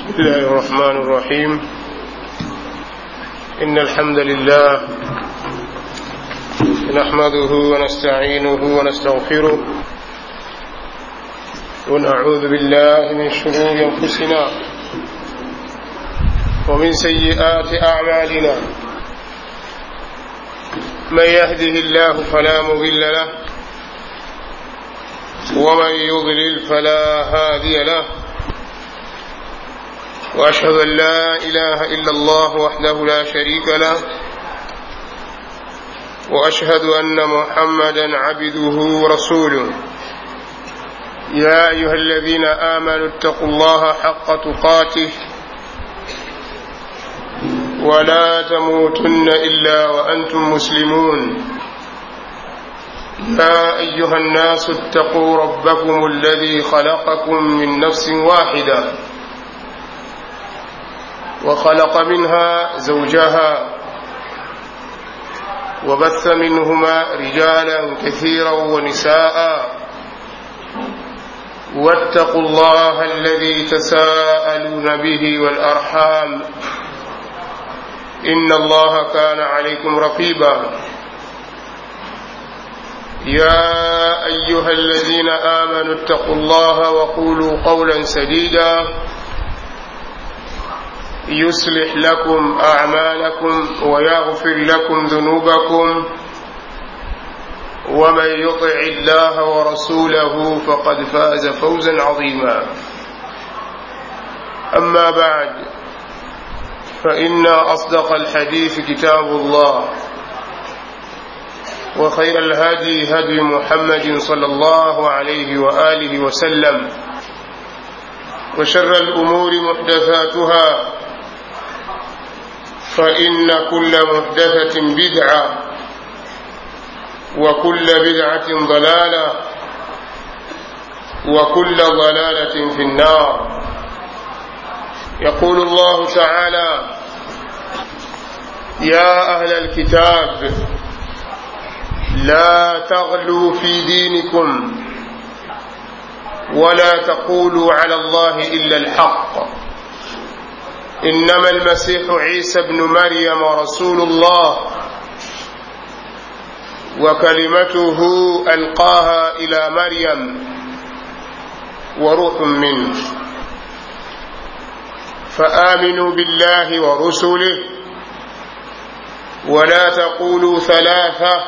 بسم الله الرحمن الرحيم إن الحمد لله نحمده ونستعينه ونستغفره ونعوذ بالله من شرور أنفسنا ومن سيئات أعمالنا من يهده الله فلا مضل له ومن يضلل فلا هادي له واشهد ان لا اله الا الله وحده لا شريك له واشهد ان محمدا عبده ورسوله يا ايها الذين امنوا اتقوا الله حق تقاته ولا تموتن الا وانتم مسلمون يا ايها الناس اتقوا ربكم الذي خلقكم من نفس واحده وخلق منها زوجها وبث منهما رجالا كثيرا ونساء واتقوا الله الذي تساءلون به والارحام ان الله كان عليكم رقيبا يا ايها الذين امنوا اتقوا الله وقولوا قولا سديدا يصلح لكم اعمالكم ويغفر لكم ذنوبكم ومن يطع الله ورسوله فقد فاز فوزا عظيما اما بعد فان اصدق الحديث كتاب الله وخير الهدي هدي محمد صلى الله عليه واله وسلم وشر الامور محدثاتها فإن كل محدثة بدعة وكل بدعة ضلالة وكل ضلالة في النار يقول الله تعالى يا أهل الكتاب لا تغلوا في دينكم ولا تقولوا على الله إلا الحق انما المسيح عيسى ابن مريم رسول الله وكلمته القاها الى مريم وروح منه فامنوا بالله ورسله ولا تقولوا ثلاثه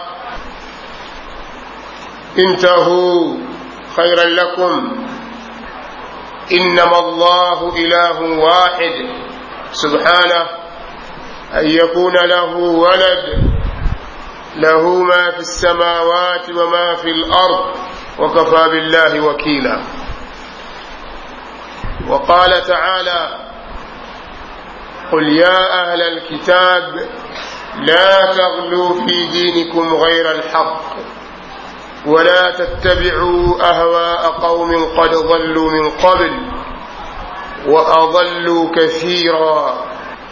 انتهوا خيرا لكم انما الله اله واحد سبحانه أن يكون له ولد له ما في السماوات وما في الأرض وكفى بالله وكيلا وقال تعالى قل يا أهل الكتاب لا تغلوا في دينكم غير الحق ولا تتبعوا أهواء قوم قد ضلوا من قبل واضلوا كثيرا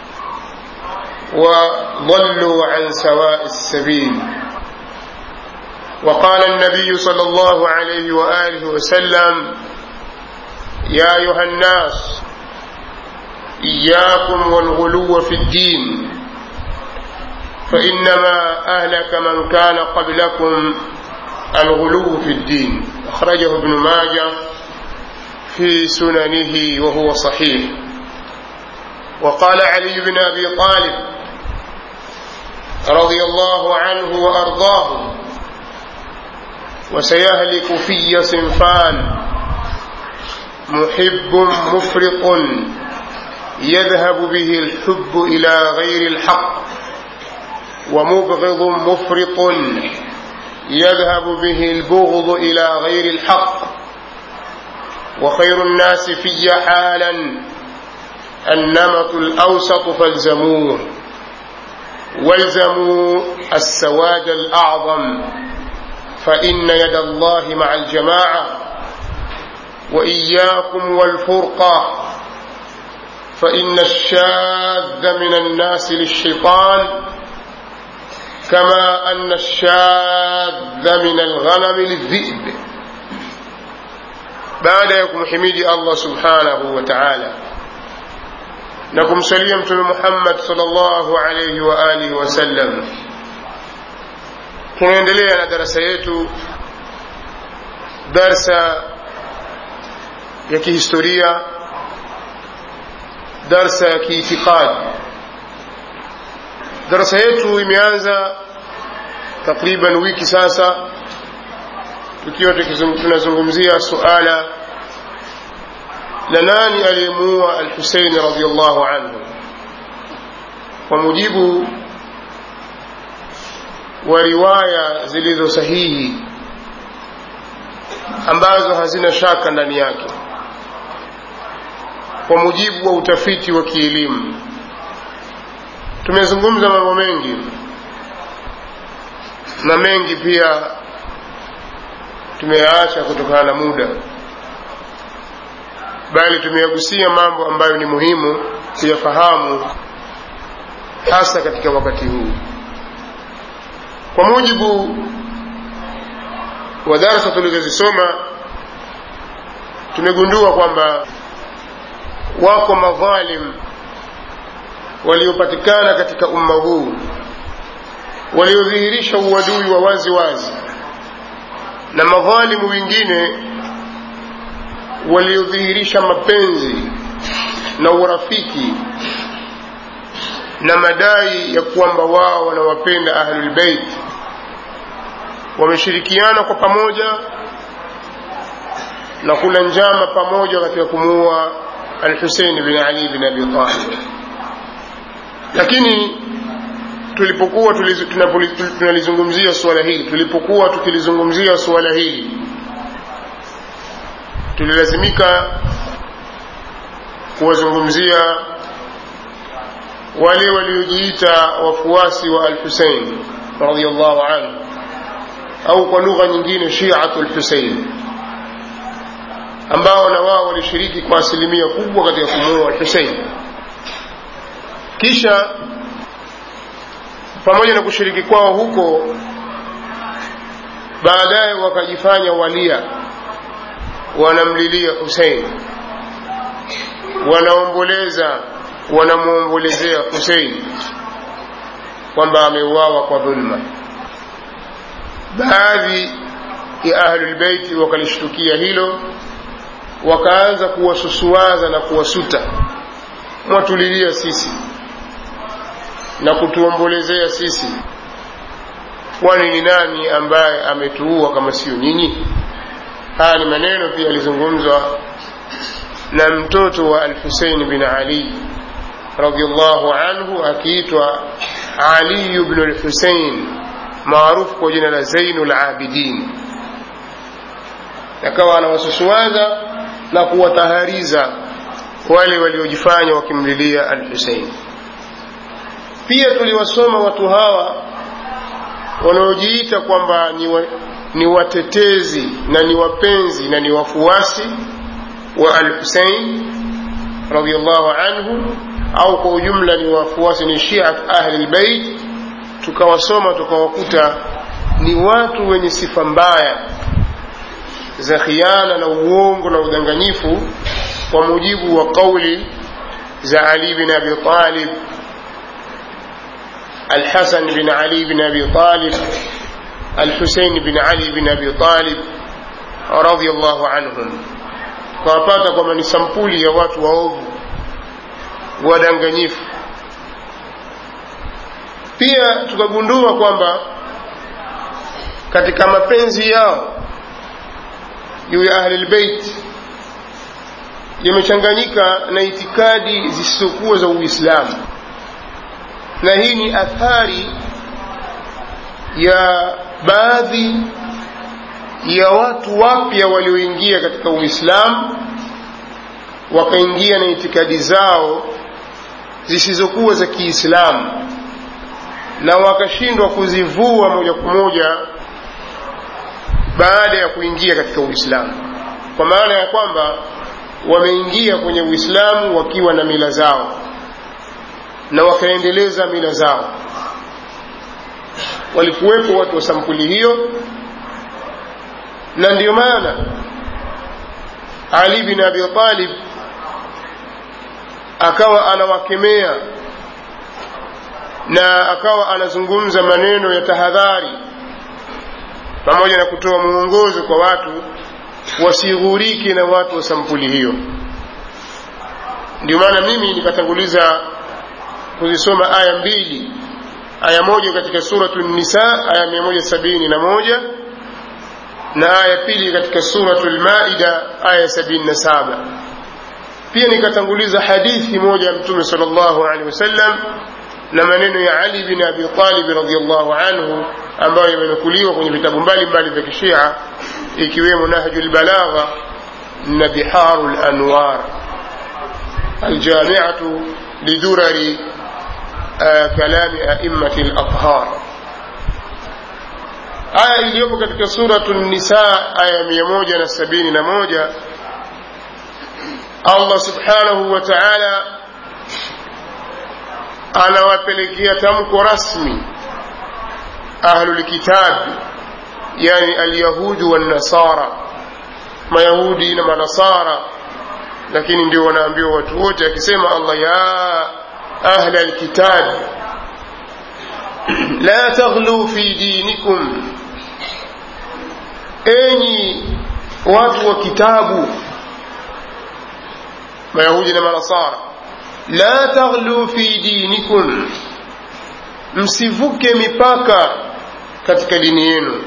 وضلوا عن سواء السبيل وقال النبي صلى الله عليه واله وسلم يا ايها الناس اياكم والغلو في الدين فانما اهلك من كان قبلكم الغلو في الدين اخرجه ابن ماجه في سننه وهو صحيح وقال علي بن ابي طالب رضي الله عنه وارضاه وسيهلك في صنفان محب مفرط يذهب به الحب الى غير الحق ومبغض مفرط يذهب به البغض الى غير الحق وخير الناس في حالا النمط الأوسط فالزموه والزموا السواد الأعظم فإن يد الله مع الجماعة وإياكم والفرقة فإن الشاذ من الناس للشيطان كما أن الشاذ من الغنم للذئب baada ya kumhimidi allah subhanahu wa taala na kumsalia mtume muhammad salllahu alaihi wa alihi wasallam tunaendelea na darasa yetu darsa ya kihistoria darsa ya kiitikadi darasa yetu imeanza takriban wiki sasa tukiwa tunazungumzia suala la nani aliyemuua alhuseini radiallahu anhu kwa mujibu wa riwaya zilizo sahihi ambazo hazina shaka ndani yake kwa mujibu wa utafiti wa kielimu tumezungumza mambo mengi na mengi pia tumeyaacha kutokana na muda bali tumeyagusia mambo ambayo ni muhimu kuyafahamu hasa katika wakati huu kwa mujibu wa darasa tulizozisoma tumegundua kwamba wako madhalim waliopatikana katika umma huu waliodhihirisha uadui wa wazi wazi na madhalimu wengine waliodhihirisha mapenzi na urafiki na madai ya kwamba wao wanawapenda ahlulbeit wameshirikiana kwa pamoja na kula njama pamoja katika kumuua alhusein bin ali bin abi talib lakini tulipokuwa tunalizungumzia suala hili tulipokuwa tukilizungumzia suala hili tulilazimika kuwazungumzia wale waliojiita wafuasi wa alhusein radiallahu anhu au kwa lugha nyingine shiatu lhusein ambao na wao walishiriki kwa asilimia kubwa katika kumuua alhusein kisha pamoja na kushiriki kwao huko baadaye wakajifanya walia wanamlilia husein wanaomboleza wanamwombolezea husein kwamba ameuawa kwa dhulma baadhi ya ahlulbeiti wakalishtukia hilo wakaanza kuwasusuaza na kuwasuta mwatulilia sisi na kutuombolezea sisi kwani ni nani ambaye ametuua kama sio nyinyi haya ni maneno pia yalizungumzwa na mtoto wa alhusein bin ali radiallahu anhu akiitwa aliyu bnu lhusein maarufu kwa jina la zainu labidin akawa anawasusuaza na kuwatahariza wale waliojifanya wakimlilia alhusein pia tuliwasoma watu hawa wanaojiita kwamba ni, wa, ni watetezi na ni wapenzi na ni wafuasi wa alhusein radiallahu anhu au kwa ujumla ni wafuasi ni shiat ahli lbeit tukawasoma tukawakuta ni watu wenye sifa mbaya za khiana na uongo na udanganyifu kwa mujibu wa qauli za ali bin abi talib الحسن بن علي بن أبي طالب الحسين بن علي بن أبي طالب رضي الله عنهم kwawapata kwamba ni sampuli ya watu waovu wadanganyifu pia tukagundua kwamba katika mapenzi yao juu ya ahlilbeit yamechanganyika na itikadi zisizokuwa za uislamu na hii ni athari ya baadhi ya watu wapya walioingia katika uislamu wakaingia na itikadi zao zisizokuwa za kiislamu na wakashindwa kuzivua moja kwa moja baada ya kuingia katika uislamu kwa maana ya kwamba wameingia kwenye uislamu wakiwa na mila zao na wakaendeleza mila zao walikuwepo watu wa sampuli hiyo na ndiyo maana ali bin abi talib akawa anawakemea na akawa anazungumza maneno ya tahadhari pamoja na kutoa mwongozo kwa watu wasighurike na watu wa sampuli hiyo ndio maana mimi nikatanguliza kuzisoma aya mbili aya moja katika suratu nisa aya mia moja sabini na moja na aya pili katika suratu lmaida aya sabini na saba pia nikatanguliza hadithi moja ya mtume sal llahu alehi wasallam na maneno ya ali bin abi talib radiallahu anhu ambayo yamenukuliwa kwenye vitabu mbalimbali vya kishia ikiwemo nahju lbalagha na biharu lanwar aljamiatu lidurari kalami aimati lathhar aya iliyopo katika suratu nisa aya mia moja na sabini na moja allah subhanahu wa taala anawapelekea tamko rasmi ahlulkitabi yani alyahudu wannasara mayahudi na manasara lakini ndio wanaambiwa watu wote akisema allah ya ahla alkitab la taghlu fi dinikum enyi watu wa kitabu mayahudi na manasara la taghlu fi dinikum msivuke mipaka katika dini yenu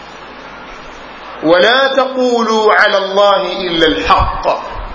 wala taqulu ala llahi illa lhaq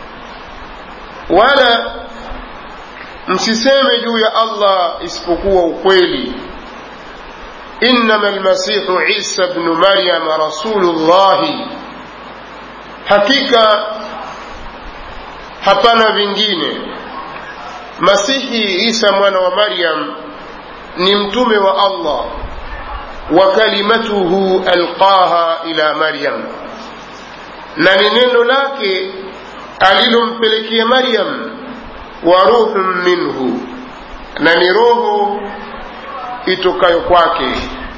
wala msiseme juu ya allah isipokuwa ukweli innama lmasihu isa bnu maryama rasulu llahi hakika hapana vingine masihi isa mwana wa maryam ni mtume wa allah wa kalimatuhu alqaha ila maryam na ni neno lake alilompelekea maryam wa ruhun minhu na ni roho itokayo kwake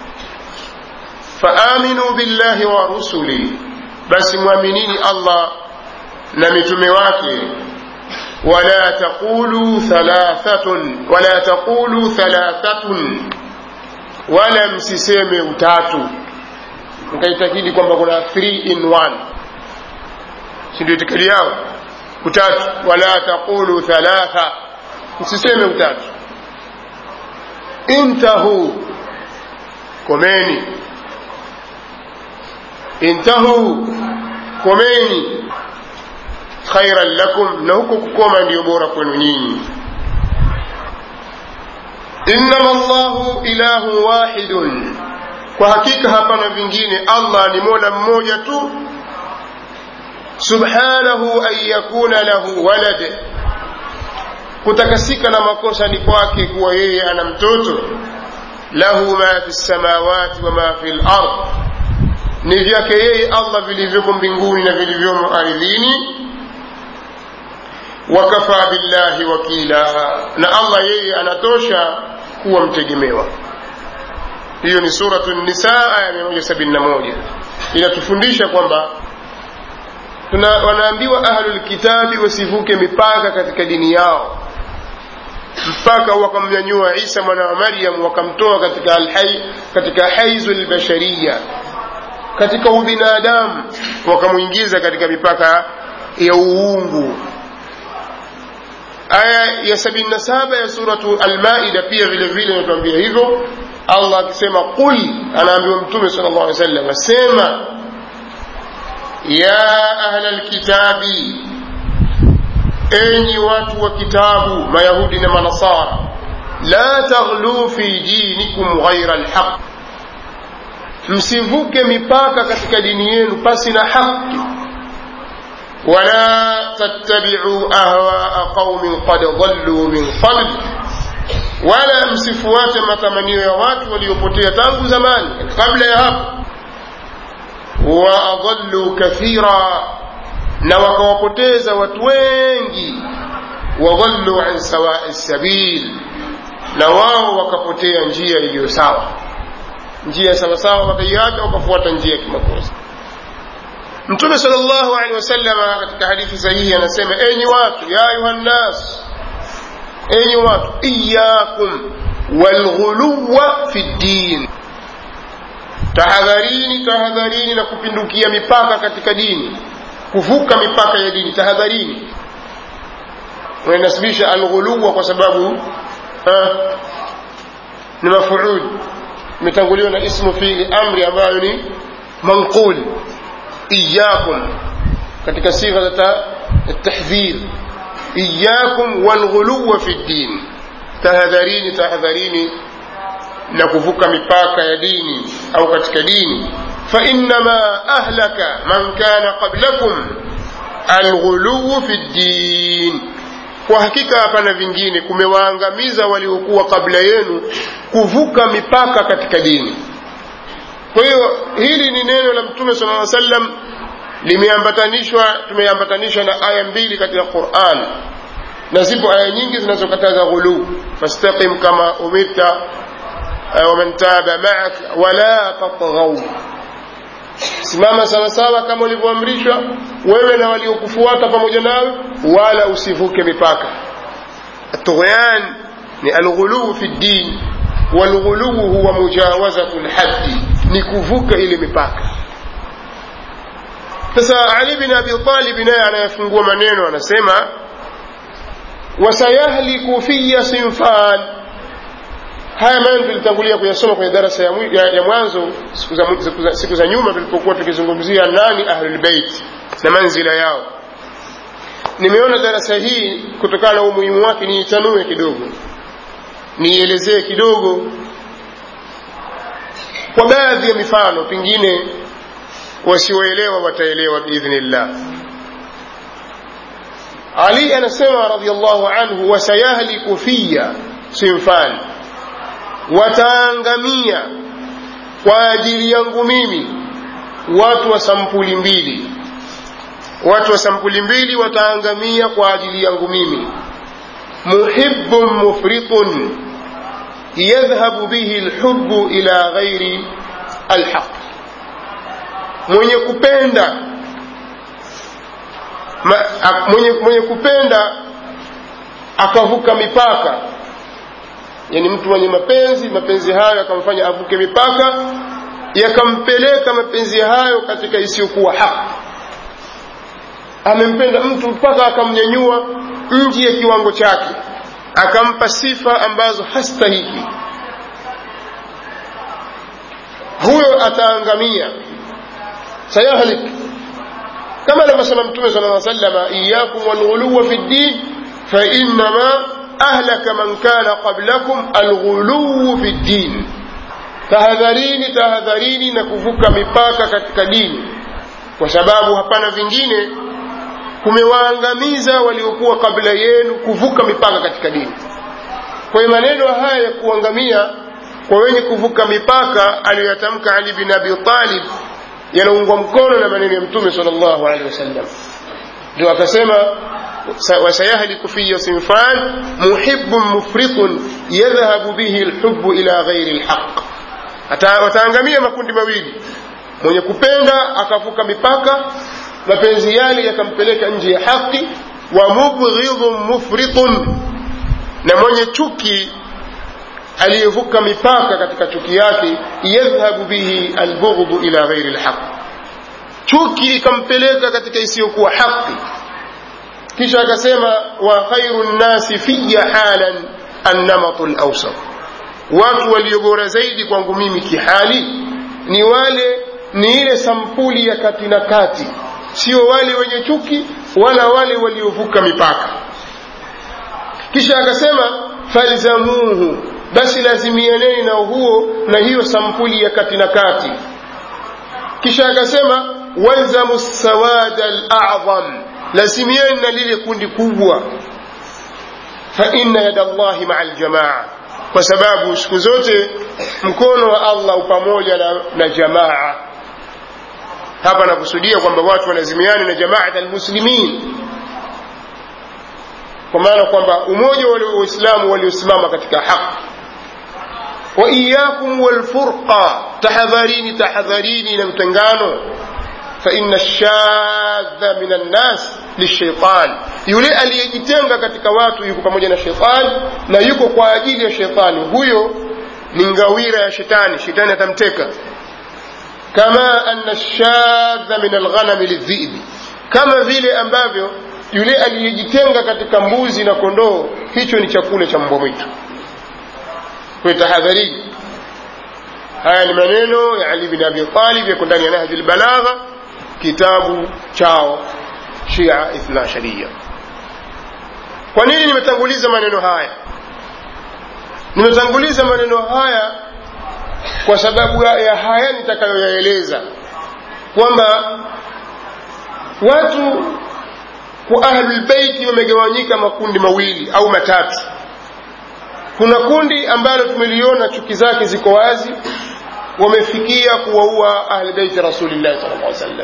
faaminu billahi wa rusuli basi mwaminini allah na mitume wake ولا تقولوا ثلاثة ولا تقولوا ثلاثة ولا msiseme utatu mkaitakidi kwamba kuna 3 in 1 si ndio itikadi yao utatu wala taqulu thalatha msiseme utatu intahu komeni intahu komeni khairan lakum na huko kukoma ndiyo bora kwenu nyinyi innama llahu ilahu wahidun kwa hakika hapana vingine allah ni mola mmoja tu subhanahu an yakuna lahu walad kutakasika na makosa ni kwake kuwa yeye ana mtoto lahu ma fi lsamawati wa ma fi lard ni vyake yeye allah vilivyoko mbinguni na vilivyomo ardhini wakafa billahi wakila na allah yeye anatosha kuwa mtegemewa hiyo ni suratu nisa aya 171 inatufundisha kwamba tuna wanaambiwa ahlulkitabi wasivuke mipaka katika dini yao mpaka wakamnyanyua isa mwana wa maryam wakamtoa katika, alhai, katika haizu lbashariya katika ubinadamu wakamwingiza katika mipaka ya uungu aya ya sabini na saba ya suratu almaida pia vile vile inatuambia hivyo allah akisema qul anaambiwa mtume sala llah alih wasallam sema ya ahla lkitabi enyi watu wa kitabu mayahudi na manasara la taghluu fi dinikum ghaira lhaq msivuke mipaka katika dini yenu pasi na haki ولا تتبعوا أهواء قوم قد ضلوا من قبل ولا msifuate matamanio ya watu waliopotea tangu zamani kabla ya hapo waadhallu kathira na wakawapoteza watu wengi wadhallu an sawai sabil na wao wakapotea njia iliyo sawa njia sawasawa wakaiacha wakafuata njia ya kimakosa mtume sal llahu alehi wasalama katika hadithi sahihi anasema enyi watu ya ayuha nnas enyi watu iyakum walghuluwa fi ddin tahadharini tahadharini na kupindukia mipaka katika dini kuvuka mipaka ya dini tahadharini unanasibisha alghuluwa kwa sababu ha, ni mafuul imetanguliwa na ismu fiili amri ambayo ni manqul iyakum katika sigha za tahdhir iyakum walghuluwa fi ddin tahadharini tahadharini na kuvuka mipaka ya dini au katika dini fainama ahlaka man kana qablakum alghuluwu fi ddin kwa hakika hapana vingine kumewaangamiza waliokuwa kabla yenu kuvuka mipaka katika dini kwa hiyo hili ni neno la mtume sala llaw sallam limeambatanishwa tumeambatanishwa na aya mbili katika quran na zipo aya nyingi zinazokataza ghuluu fastaqim kama umirta waman taba maak wala tatghau simama sawasawa kama ulivyoamrishwa wewe na waliokufuata pamoja nawe wala usivuke mipaka الطغيان الغلو في الدين والغلو هو مجاوزة الحد نكفوك إلى مipaka sasa ali bin abi talib naye anayefungua maneno anasema wasayahliku fiya sinfan haya maneno tulitangulia kuyasoma kwenye darasa ya, ya, ya mwanzo siku za, siku, za, siku za nyuma tulipokuwa tukizungumzia nani ahlulbeit na manzila yao nimeona darasa hii kutokana na umuhimu wake niichanue kidogo niielezee kidogo kwa baadhi ya mifano pengine wasioelewa wataelewa biidhnillah ali anasema radiallahu anhu wasayahliku fiya sinfan wataangamia kwa ajili yangu mimi watu wa sampuli mbili watu wa sampuli mbili wataangamia kwa ajili yangu mimi muhibbun mufritun yadhhabu bihi lhubu ila ghairi alhaq mwenye kupenda ma, a, mwenye, mwenye kupenda akavuka mipaka yani mtu mwenye mapenzi mapenzi hayo yakamfanya avuke mipaka yakampeleka mapenzi hayo katika isiyokuwa haki amempenda mtu mpaka akamnyanyua nje ya kiwango chake akampa sifa ambazo hastahiki huyo ataangamia sayahlik kama alivyosema mtume sala lla salama iyakum walghuluwa fi ddin fainama ahlaka man kana qablakum alghuluwu fi ddin tahadharini tahadharini na kuvuka mipaka katika dini kwa sababu hapana vingine kumewaangamiza waliokuwa kabla yenu kuvuka mipaka katika dini kwa hiyo maneno haya ya kuangamia kwa wenye kuvuka mipaka aliyoyatamka ali bin abi talib yanaungwa mkono na maneno ya mtume sal llahu alehi wasallam ndio akasema wasayahliku fiya sinfan muhibun mufritun yadhhabu bihi lhubu ila ghairi lhaq wataangamia makundi mawili mwenye kupenda akavuka mipaka mapenzi yale yakampeleka nje ya haki wa mubghidhun mufritun na mwenye chuki aliyevuka mipaka katika chuki yake yadhhabu bihi albughdhu ila ghairi lhaq chuki ikampeleka katika isiyokuwa haki kisha akasema wa khairu nnasi fiya halan annamatu lawsat watu walio bora zaidi kwangu mimi kihali ni wale ni ile sampuli ya kati na kati sio wale wenye chuki wala wale waliovuka mipaka kisha akasema falzamuhu basi lazimianeni na huo na hiyo sampuli ya kati na kati kisha akasema walzamu sawada alazam lazimieni na lile kundi kubwa fa inna yada llahi maa aljamaa kwa sababu siku zote mkono wa allah upamoja na, na jamaa hapa nakusudia kwamba watu wanazimiana na jamaat almuslimin kwa maana kwamba umoja wa waislamu waliosimama katika haki wa iyakum walfurqa tahadharini tahadharini na mtengano fa inna shadha min annas lishaitan yule aliyejitenga katika watu yuko pamoja na shetani na yuko kwa ajili ya shetani huyo ni ngawira ya shetani shetani atamteka kama anna shadha min alghanami lidhibi kama vile ambavyo yule aliyejitenga katika mbuzi na kondoo hicho ni chakula cha mbwa mwitu kwa tahadhari haya ni maneno ya ali bin abi talib yako ndani ya nahji lbalagha kitabu chao shia ithna sharia kwa nini nimetanguliza maneno haya nimetanguliza maneno haya kwa sababu ya haya nitakayoyaeleza kwamba watu kwa ahlulbeiti wamegawanyika makundi mawili au matatu kuna kundi ambalo tumeliona chuki zake ziko wazi wamefikia kuwaua ahlbeiti rasulillahi sal llah sallam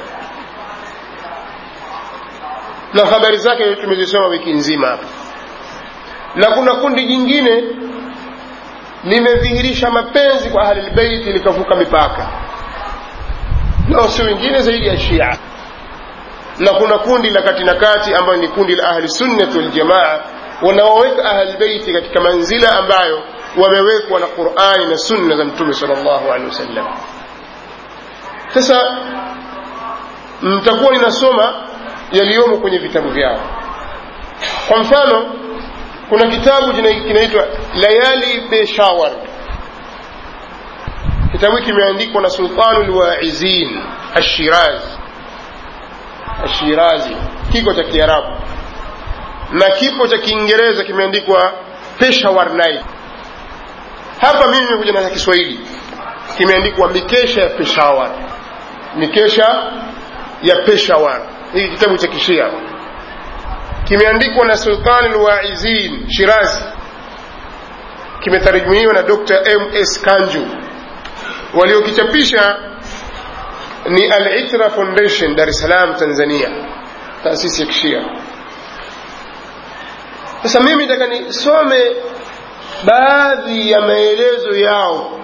na habari zake tumezisoma wiki nzima hapa na kuna kundi jingine limedhihirisha mapenzi kwa ahlilbeiti likavuka mipaka nao si wengine zaidi ya shia na kuna kundi la kati na kati ambayo ni kundi la ahli sunnati waljamaa wanaoweka ahlbeiti katika manzila ambayo wamewekwa na qurani na sunna za mtume sal llahu alehi wasallam sasa nitakuwa ninasoma yaliyomo kwenye vitabu vyao kwa mfano kuna kitabu kinaitwa layali peshawar kitabu hiki kimeandikwa na sultanu lwaizin ashirazi ashirazi kiko cha kiarabu na kipo cha kiingereza kimeandikwa peshawar night hapa mimi nimekuja na kiswahili kimeandikwa mikesha ya peshawar mikesha ya peshawar hii kitabu cha kishia kimeandikwa na sultani lwaizin shirazi kimetarajumiwa na dr ms kanju waliokichapisha ni al-itra foundation dar es salaam tanzania taasisi ya kishia sasa mimi nataka nisome baadhi ya maelezo yao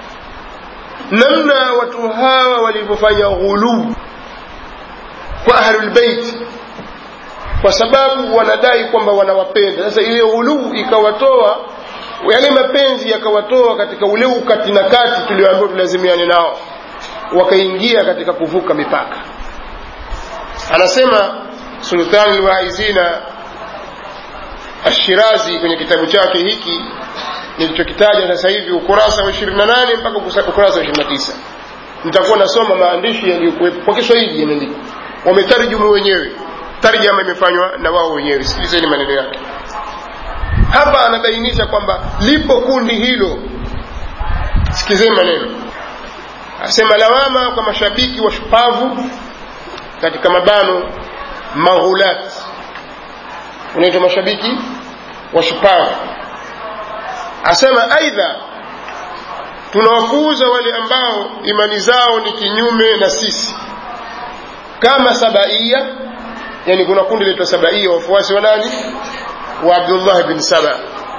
namna watu hawa walivyofanya ghuluu kwa ahlulbeiti kwa sababu wanadai kwamba wanawapenda sasa ile ghuluu ikawatoa yale mapenzi yakawatoa katika ule ukati na kati tulioambiwa tulazimiane nao wakaingia katika kuvuka mipaka anasema sultani lwaizina ashirazi kwenye kitabu chake hiki nilichokitaja sasa hivi ukurasa wa 28 mpaka ukurasa wa 29 nitakuwa nasoma maandishi yaliyokuwepo kwa kiswahili yameandikwa wametarjumu wenyewe tarjama imefanywa na wao wenyewe sikilizeni maneno yake hapa anabainisha kwamba lipo kundi hilo sikilizeni maneno asema lawama kwa mashabiki wa shupavu katika mabano maghulat unaitwa mashabiki wa shupavu asema aidha tunawapuuza wale ambao imani zao ni kinyume na sisi kama sabaia yani kuna kundi linaitwa sabaia wafuasi wa nani wa abdullah bin saba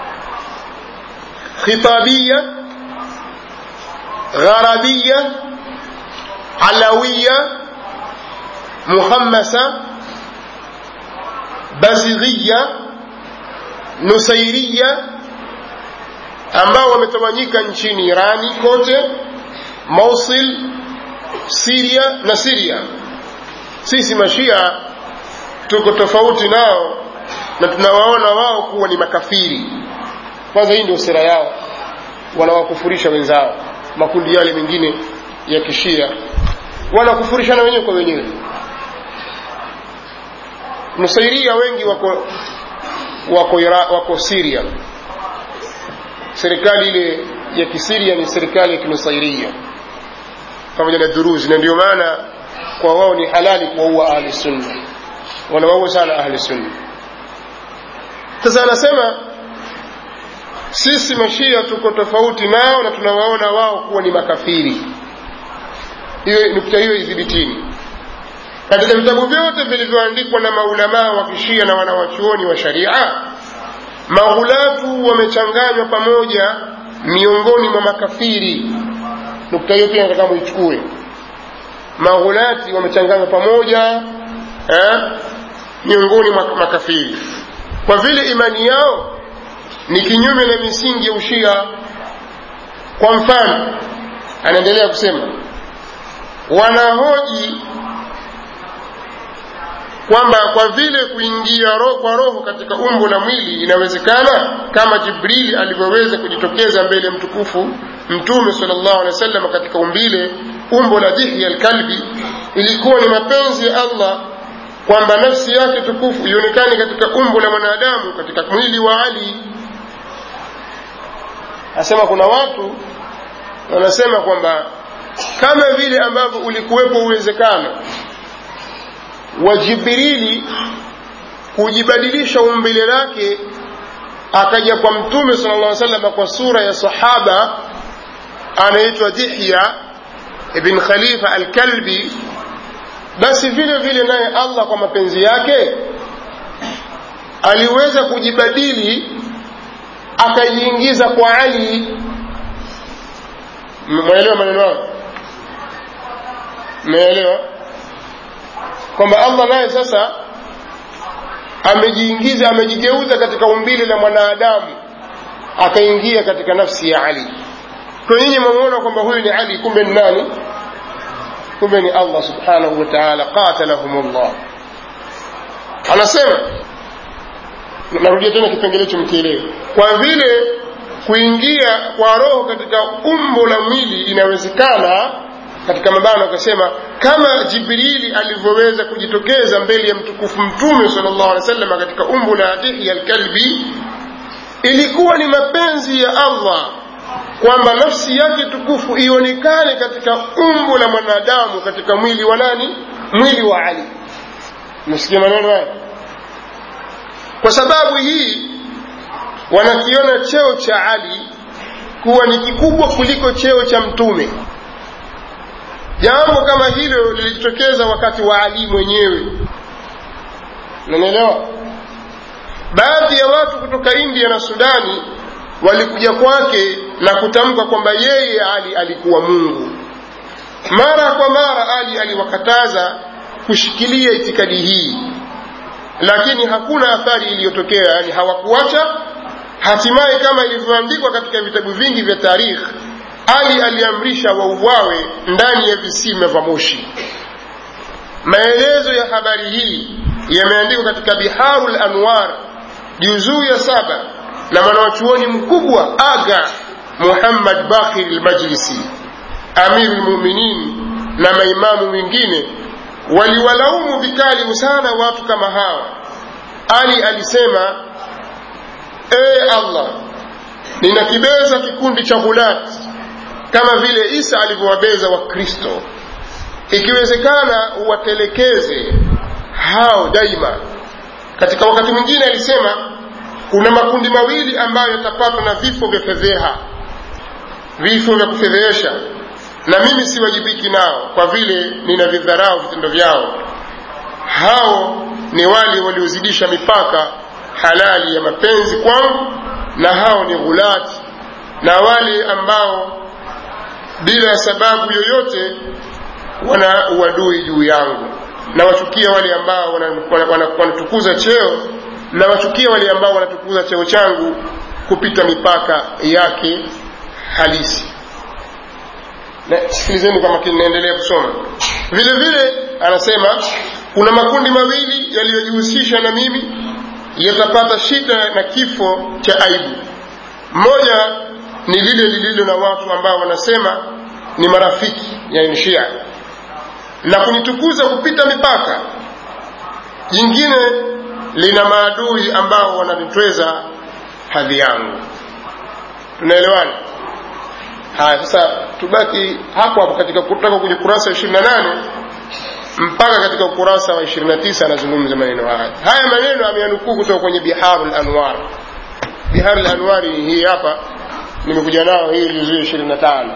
khitabia gharabia alawiya muhammasa bazighiya nusairia ambao wametawanyika nchini irani kote mosul siria na siria sisi mashia tuko tofauti nao na tunawaona wao kuwa ni makafiri kwanza hii ndio sera yao wanawakufurisha wenzao makundi yale mengine ya kishia wanakufurishana wenyewe kwa wenyewe nusairia wengi wako wako, ira, wako siria serikali ile ya kisiria ni serikali ya kinusairia pamoja na duruzi na ndio maana kwa wao ni halali kuwaua ahli sunna wanawaua sana ahli sunna sasa anasema sisi mashia tuko tofauti nao na tunawaona wao kuwa ni makafiri hiyo nukta hiyo idhibitini katika vitabu vyote vilivyoandikwa na maulamaa wa kishia na wanawachuoni wa sharia maghulatu wamechanganywa pamoja miongoni mwa makafiri nukta hiyo pia nataka muichukue maghulati wamechanganywa pamoja eh, miongoni mwa makafiri kwa vile imani yao ni kinyume na misingi ya ushia kwa mfano anaendelea kusema wanahoji kwamba kwa vile kuingia roho kwa roho katika umbo la mwili inawezekana kama jibrili alivyoweza kujitokeza mbele ya mtukufu mtume salllahu alehi wa sallam katika umbile umbo la dihya alkalbi ilikuwa ni mapenzi ya allah kwamba nafsi yake tukufu ionekane katika umbo la mwanadamu katika mwili wa ali asema kuna watu wanasema kwamba kama vile ambavyo ulikuwepo uwezekano wa jibrili kujibadilisha umbile lake akaja kwa mtume sala llah salama kwa sura ya sahaba anaitwa dihya ibn khalifa alkalbi basi vile vile naye allah kwa mapenzi yake aliweza kujibadili akajiingiza kwa ali mwaelewa maneno hayo mmeelewa kwamba allah naye sasa amejiingiza amejigeuza katika umbile la mwanadamu akaingia katika nafsi ya ali kwa nyinyi mwameona kwamba huyu ni ali kumbe ni nani kumbe ni allah subhanahu wa taala qatalahum llah anasema narudia tena kipengele hicho mkielewe kwa vile kuingia kwa roho katika umbo la mwili inawezekana katika mabano akasema kama jibrili alivyoweza kujitokeza mbele ya mtukufu mtume sal llahu alehi wasallam katika umbo la dihya alkalbi ilikuwa ni mapenzi ya allah kwamba nafsi yake tukufu ionekane katika umbo la mwanadamu katika mwili wa nani mwili wa ali mesikia maneno haya kwa sababu hii wanakiona cheo cha ali kuwa ni kikubwa kuliko cheo cha mtume jambo kama hilo lilijitokeza wakati wa ali mwenyewe nanaelewa baadhi ya watu kutoka india na sudani walikuja kwake na kutamka kwamba yeye ali alikuwa mungu mara kwa mara ali aliwakataza kushikilia itikadi hii lakini hakuna athari iliyotokea yani hawakuacha hatimaye kama ilivyoandikwa katika vitabu vingi vya tarikhi ali aliamrisha wauawe ndani ya visima vya moshi maelezo ya habari hii yameandikwa katika biharu lanwar juzuu ya saba na mwanawachuoni mkubwa aga muhammad bakhir lmajlisi amiru lmuminin na maimamu wengine waliwalaumu vikali sana watu kama hawa ali alisema ee allah ninakibeza kikundi cha ghulati kama vile isa alivyowabeza wakristo ikiwezekana uwatelekeze hao daima katika wakati mwingine alisema kuna makundi mawili ambayo yatapatwa na vifo vya fedheha vifo vya kufedhehesha na mimi siwajibiki nao kwa vile ninavidharau vitendo vyao hao ni wale waliozidisha mipaka halali ya mapenzi kwangu na hao ni ghulati na wale ambao bila sababu yoyote wana uadui juu yangu na wachukia wale ambao wanatukuza wana, wana, wana cheo na wachukia wale ambao wanatukuza cheo changu kupita mipaka yake halisi na sikilizeni kwa makini naendelea kusoma vile vile anasema kuna makundi mawili yaliyojihusisha na mimi yatapata shida na kifo cha aibu moja ni lile lililo na watu ambao wanasema ni marafiki yani shia na kunitukuza kupita mipaka jingine lina maadui ambao wananitweza hadhi yangu tunaelewana haya sasa tubaki hapo hapo katika kutoka kwenye kurasa wa ishirini na nane mpaka katika ukurasa wa ishirini na tisa anazungumza maneno haya haya maneno ameyanukuu kutoka kwenye biharu lanwar biharu lanwari hii hapa nimekuja nao hii juzuu ishirini na tano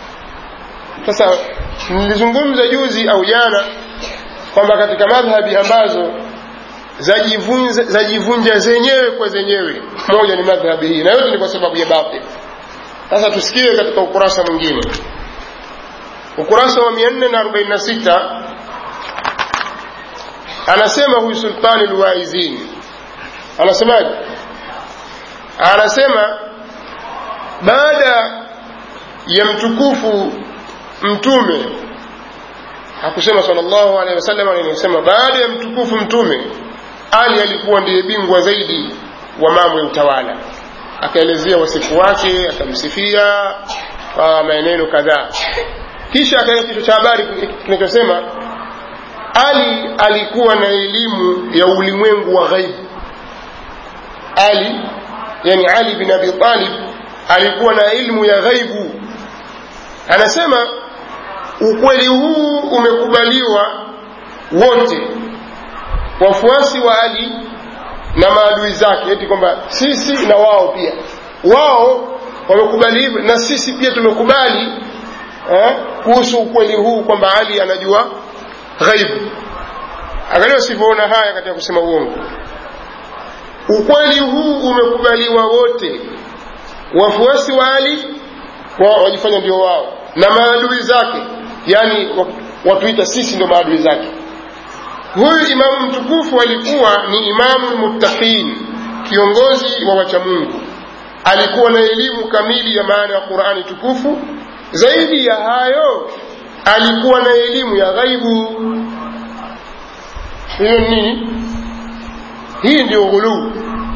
sasa nilizungumza juzi au jana kwamba katika madhhabi ambazo zajivunja, zajivunja zenyewe kwa zenyewe moja ni madhhabi hii na yote ni kwa sababu ya batil sasa tusikie katika ukurasa mwingine ukurasa wa 446 anasema huyu sultani lwaizini anasemaje anasema baada ya mtukufu mtume hakusema sallallahu alaihi wasallam anasema baada ya mtukufu mtume ali alikuwa ndiye bingwa zaidi wa mambo ya utawala akaelezea wasifu wake akamsifia kwa maneno kadhaa kisha akaweka kichwa cha habari kinachosema ali alikuwa na elimu ya ulimwengu wa ghaibu ali yani ali bin abi talib alikuwa na ilmu ya ghaibu anasema ukweli huu umekubaliwa wote wafuasi wa ali na maadui zake eti kwamba sisi na wao pia wao wamekubali hivyo na sisi pia tumekubali eh, kuhusu ukweli huu kwamba ali anajua ghaibu angalia usivyoona haya katika kusema uongo ukweli huu umekubaliwa wote wafuasi wa ali wao wajifanya ndio wao na maadui zake yani watuita sisi ndio maadui zake huyu imamu mtukufu alikuwa ni imamu muttaqin kiongozi wa wachamungu alikuwa na elimu kamili ya maana ya qurani tukufu zaidi ya hayo alikuwa na elimu ya ghaibu hiyo nini hii ndio ghuluu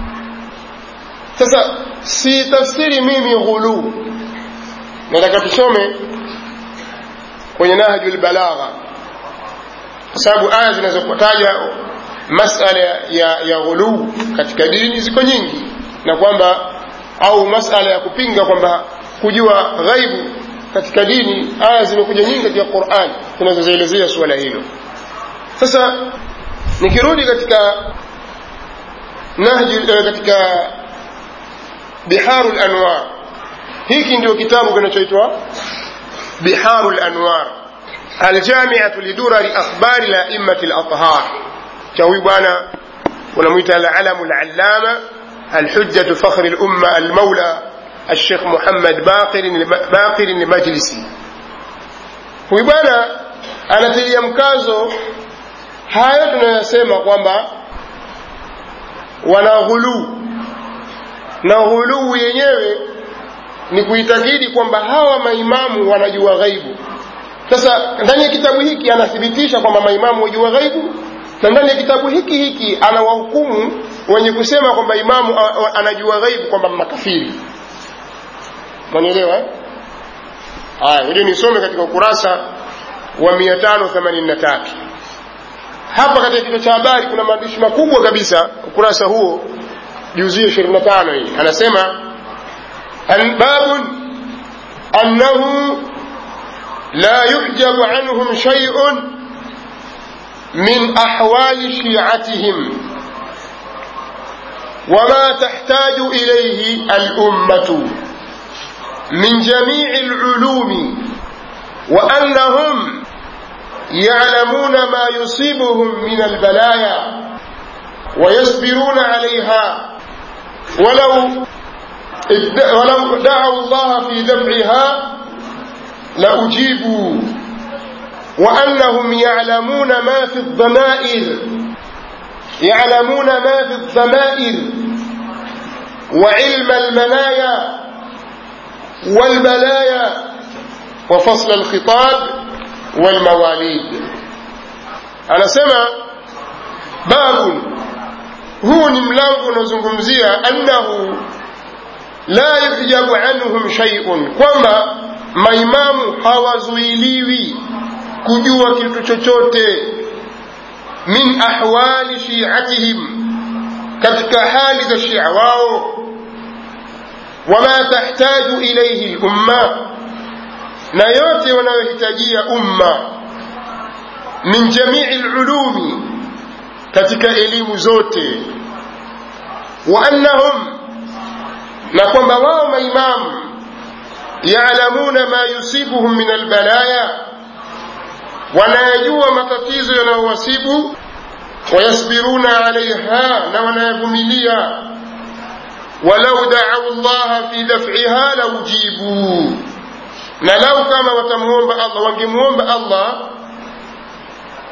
sasa si tafsiri mimi ghuluu nataka tusome kwenye nahju lbalagha kwa sababu aya zinazotaja masala ya, ya ghuluu katika dini ziko nyingi na kwamba au masala ya kupinga kwamba kujua ghaibu katika dini aya zimekuja nyingi katika quran zinazozielezea suala hilo sasa nikirudi katika nahju katika biharu lanwar hiki ndio kitabu kinachoitwa biharu lanwar aljamiatu lidurari akhbari laimati lathhar cha huyu bwana unamwita alalamu lalama الحجة فخر الأمة المولى الشيخ محمد باقر باقر المجلسي huyu bwana anatilia mkazo haya tunayosema kwamba wana ghuluu na ghuluu yenyewe ni kuitakidi kwamba hawa maimamu wanajua ghaibu sasa ndani ya kitabu hiki anathibitisha kwamba maimamu wajua ghaibu na ndani ya kitabu hiki hiki anawahukumu wenye kusema kwamba imamu anajua ghaibu kwamba makafiri mwanielewa haya ili nisome katika ukurasa wa 583 hapa katika kichwa cha habari kuna maandishi makubwa kabisa ukurasa huo juzio 25 hii anasema babun annahu la yuhjabu anhum shay'un min ahwali shi'atihim وما تحتاج إليه الأمة من جميع العلوم وأنهم يعلمون ما يصيبهم من البلايا ويصبرون عليها ولو ولو دعوا الله في دفعها لأجيبوا وأنهم يعلمون ما في الضمائر يعلمون ما في الضمائر وعلم المنايا والبلايا وفصل الخطاب والمواليد أنا سمع باب هو ملango unazungumzia annahu la yujabu anhum shay'un kwamba maimamu hawazuiliwi kujua kitu chochote min ahwali shiatihim katika hali za shia wao wama tahtaju ilaihi lumma na yote wanayohitajia umma min jamii lulumi katika elimu zote wa annahum na kwamba wao maimamu yalamuna ma yusibuhum min albalaya wanayajua matatizo yanayowasibu wayasbiruna alaiha na wanayavumilia walau daau llaha fi daf'iha laujibuu na lau kama watamuomba allah wangemuomba allah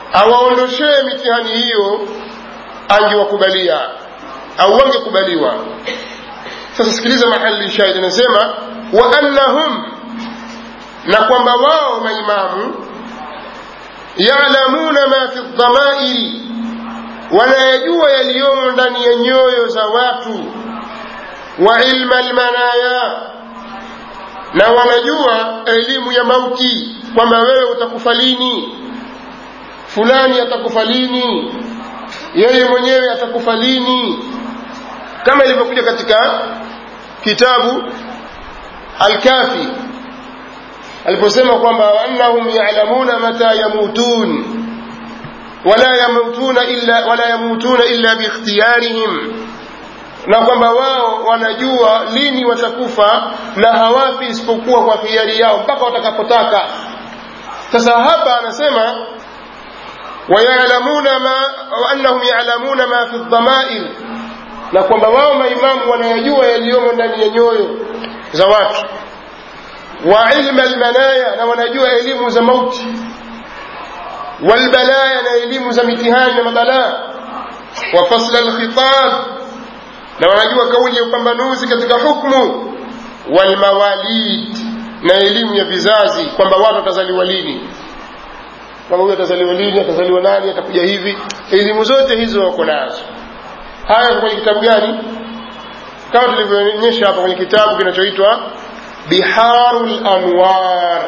awaondoshee mitihani hiyo angewakubalia au wangekubaliwa sasa sikiliza mahali shahid anasema wa annahum na kwamba wao maimamu yalamuna ma fi dhamairi wanayajua yaliyomo ndani ya nyoyo za watu wa ilma almanaya na wanajua elimu ya mauti kwamba wewe utakufa lini fulani atakufa lini yeye mwenyewe atakufa lini kama ilivyokuja katika kitabu alkafi aliposema kwamba annahum yalamuna mata yamutun wala yamutuna illa, wala yamutuna illa biikhtiyarihim na kwamba wao wanajua lini watakufa na hawafi isipokuwa kwa hiari yao mpaka watakapotaka sasa hapa anasema wayalamuna ma waannahum yalamuna ma fi dhamair na kwamba wao maimamu wanayajua yaliyomo ndani ya nyoyo za watu wa ilma almanaya na wanajua elimu za mauti walbalaya na elimu za mitihani na mabalaa wa fasla alkhitab na wanajua kauli ya upambanuzi katika hukmu walmawalid na elimu ya vizazi kwamba watu watazaliwa lini kwamba huyu atazaliwa lini atazaliwa nani atakuja hivi elimu zote hizo wako nazo haya kwenye kitabu gani kama tulivyoonyesha hapa kwenye kitabu kinachoitwa biharu lanwar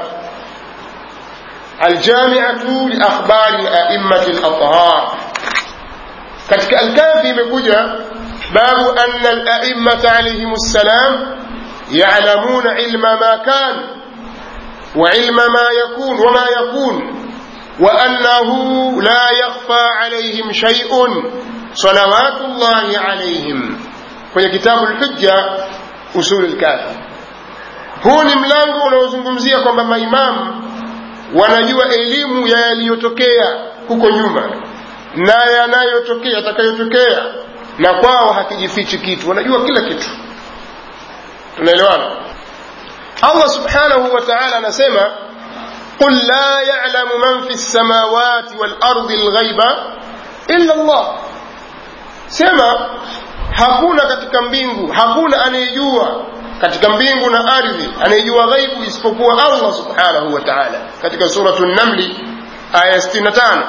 aljamiatu liakhbari laimati lathhar katika alkafi imekuja babu ana alaimata alaihim ssalam yalamuna ilma ma kan وعلم ما يكون وما يكون وأنه لا يخفى عليهم شيء صلوات الله عليهم kwenye kitabu lhujja usul lkafi huu ni mlango unaozungumzia kwamba maimamu wanajua elimu ya yaliyotokea huko nyuma na yanayotokea yatakayotokea na kwao hakijifichi kitu wanajua kila kitu tunaelewana allah subhanahu wa taala anasema قل لا يعلم من في السماوات والأرض الغيب إلا الله sema hakuna katika mbingu hakuna anayejua katika mbingu na ardhi anayejua ghaibu isipokuwa allah subhanahu wa taala katika suratu namli aya 65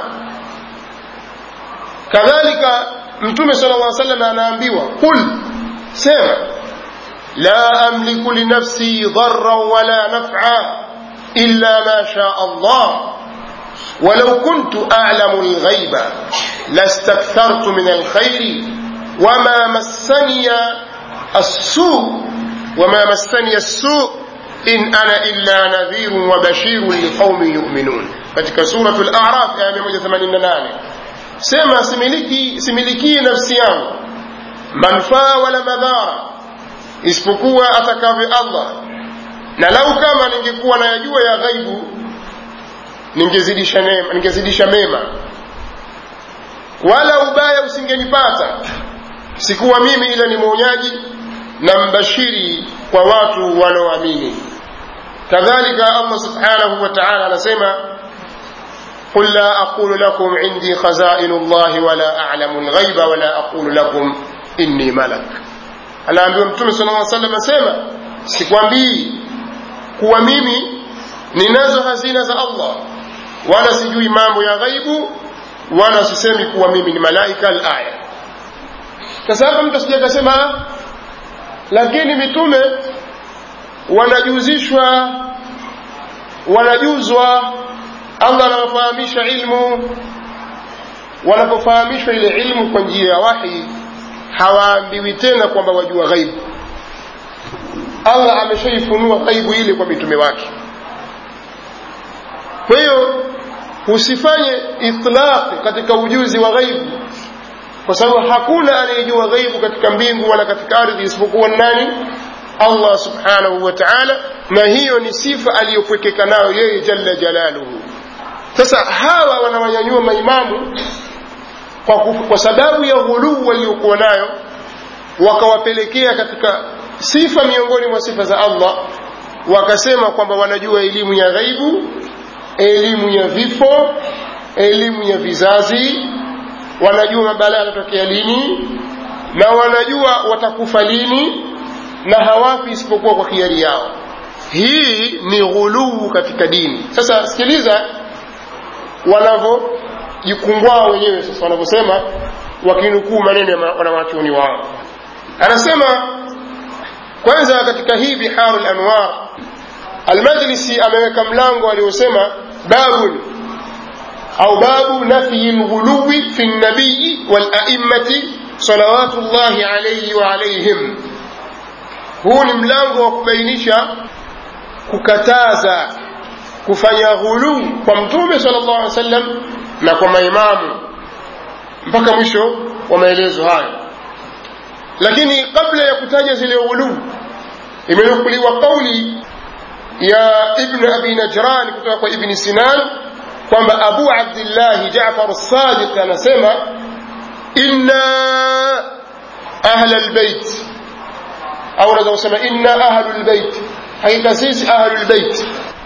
kadhalika mtume sala llah salam anaambiwa qul sema la amliku linafsi dharan wala naf'a illa ma shaa allah ولو كنت أعلم الغيب لاستكثرت من الخير وما مسني السوء وما مسني السوء إن أنا إلا نذير وبشير لقوم يؤمنون katika suratu al-a'raf aya 188 sema similiki similiki nafsi yangu manufaa wala madhara isipokuwa atakavyo Allah na lau kama ningekuwa nayajua ya ghaibu ningezidisha mema, ningezidisha mema wala ubaya usingenipata sikuwa mimi ila ni mwonyaji na mbashiri kwa watu wanaoamini kadhalika allah subhanahu wa taala anasema قل لا أقول لكم عندي خزائن الله ولا أعلم الغيب ولا أقول لكم إني ملك anaambiwa mtume sala lla salam asema sikwambii kuwa mimi ninazo hazina za allah wala sijui mambo ya ghaibu wala sisemi kuwa mimi ni malaika alaya sasa hapa mtu asija akasema lakini mitume wanajuzishwa wanajuzwa allah anawafahamisha ilmu wanapofahamishwa ile ilmu kwa njia ya wahi hawaambiwi tena kwamba wajua ghaibu allah ameshaifunua ghaibu ile kwa mitume wake kwa hiyo usifanye itlaq katika ujuzi wa ghaibu kwa sababu hakuna anayejua ghaibu katika mbingu wala katika ardhi isipokuwa nani allah subhanahu wa taala na hiyo ni sifa aliyopwekeka nayo yeye jalla jalaluhu sasa hawa wanawanyanyua maimamu kwa, kwa sababu ya ghuluu waliokuwa nayo wakawapelekea katika sifa miongoni mwa sifa za allah wakasema kwamba wanajua elimu ya ghaibu elimu ya vifo elimu ya vizazi wanajua mabalaa yanatokea lini na wanajua watakufa lini na hawafi isipokuwa kwa hiari yao hii ni ghuluu katika dini sasa sikiliza wanavyojikungwaa wenyewe sasa wanavyosema wakinukuu maneno ya wanawachuoni wao anasema kwanza katika hii biharu lanwar almajlisi ameweka mlango aliosema babun au babu nafyi lghuluwi fi nabiyi walaimati salawatu llahi alaihi wa alaihim huu ni mlango wa kubainisha kukataza kufanya ghuluu kwa mtume sala llahu alih wa sallam na kwa maimamu mpaka mwisho wa maelezo hayo lakini kabla ya kutaja zile ghuluu imenukuliwa kauli ya ibnu abi najran kutoka kwa ibni sinan kwamba abu abdillahi jafar sadiq anasema inna ahla lbeit au unaweza kusema inna ahlu lbeit hakika sisi ahlu lbeit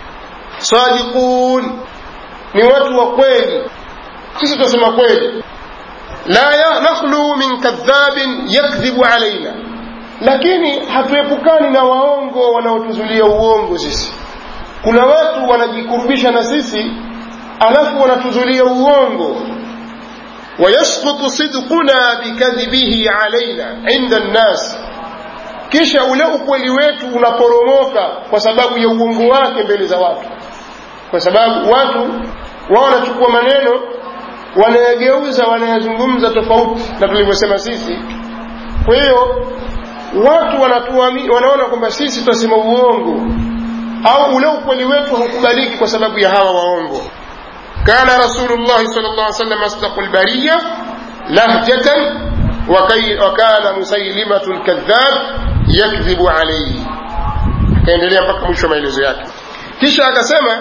sadiqun ni watu wa kweli sisi tunasema kweli la nakhlu min kadhabin yakdhibu alaina lakini hatuepukani na waongo wanaotuzulia uongo sisi kuna watu wanajikurubisha na sisi alafu wanatuzulia uongo wayasqutu sidquna bikadhibihi alaina inda nnas kisha ule ukweli wetu unaporomoka kwa sababu ya uongo wake mbele za watu kwa sababu watu wao wanachukua maneno wanayageuza wanayazungumza tofauti na tulivyosema sisi kwa hiyo watu wanatuami, wanaona kwamba sisi tunasema uongo au ule ukweli wetu haukubaliki kwa sababu ya hawa waongo kana rasulullahi sal llah salam asdaqu lbariya lahjatan wakana musailimatu lkadhab yakdhibu alaihi akaendelea mpaka mwisho wa maelezo yake kisha akasema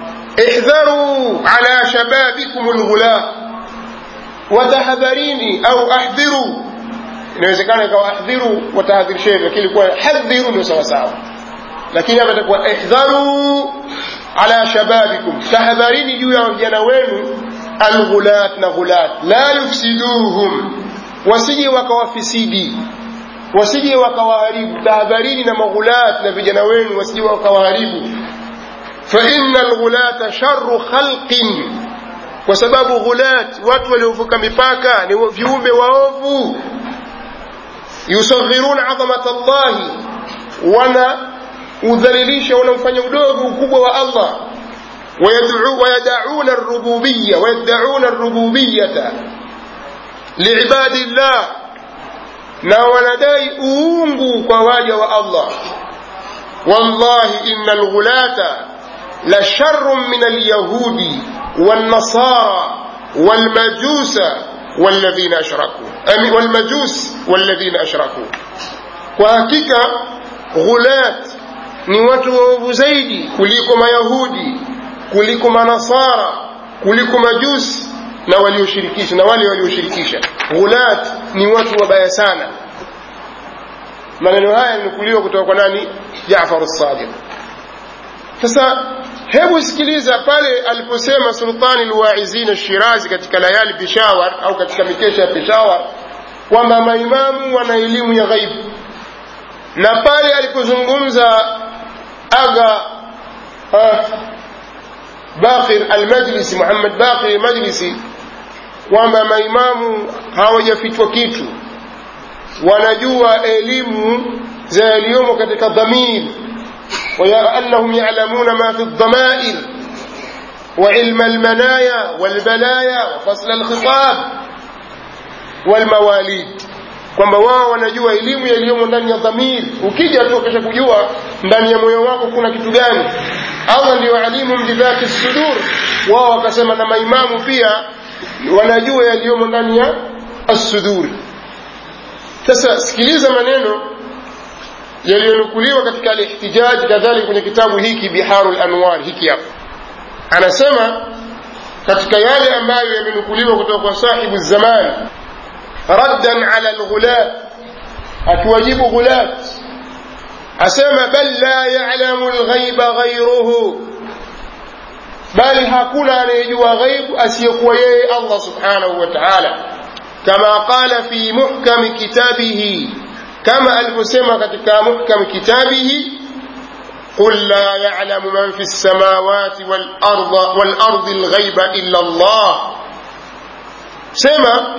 ihdharu ala shababikum lghula watahadharini au ahdhiru inawezekana ikawa ahdhiru watahadhirisheni lakini kuwa hadhiru ndio sawasawa lakini hapa itakuwa ihdharu ala shababikum tahadharini juu ya vijana wenu alghulat na ghulat la yufsiduhum wasije wakawafisidi wasije wakawaharibu tahadharini na maghulat na vijana wenu wasije wakawaharibu faina alghulata sharu khalqin kwa sababu ghulat watu waliovuka mipaka ni viumbe waovu yusaghiruna adhamata llahi wana udhalilisha wanamfanya udogo ukubwa wa allah wayadauna rububiya wayaddauna rububiyata liibadi llah na wanadai uungu kwa waja wa allah wallahi ina alghulata la sharun min alyahudi والنصارى والمجوس والذين أشركوا والمجوس والذين أشركوا وهكذا غلات ni watu waovu zaidi kuliko mayahudi kuliko manasara kuliko majusi na walioshirikisha na wale walioshirikisha ghulat ni watu wabaya sana maneno haya yamenukuliwa kutoka kwa nani jafar sadiq sasa hebu sikiliza pale aliposema sultani lwaizina shirazi katika layali peshawar au katika mikesha ya peshawar kwamba maimamu wana elimu ya ghaibu na pale alipozungumza aga uh, bakir almajlisi muhammad bakir almajlisi kwamba maimamu hawajafichwa kitu wanajua elimu za yaliyomo katika dhamiri وأنهم يعلمون ما في الضمائر وعلم المنايا والبلايا وفصل الخطاب والمواليد kwamba wao wanajua elimu yaliyomo ndani ya dhamiri ukija tu ukisha kujua ndani ya moyo wako kuna kitu gani allah ndio alimu bidhati sudur wao wakasema na maimamu pia wanajua yaliyomo ndani ya assuduri sasa sikiliza maneno yaliyonukuliwa katika alihtijaji kadhalika kwenye kitabu hiki biharu lanwar hiki hapa anasema katika yale ambayo yamenukuliwa kutoka kwa sahibu zaman raddan ala lghulat akiwajibu ghulat asema bal la yalamu lghaiba ghairuhu bali hakuna anayejua ghaibu asiyekuwa yeye allah subhanahu wa taala kama qala fi muhkami kitabihi kama alivyosema katika muhkami kitabihi قل لا يعلم من في السماوات والأرض والأرض الغيب إلا الله سما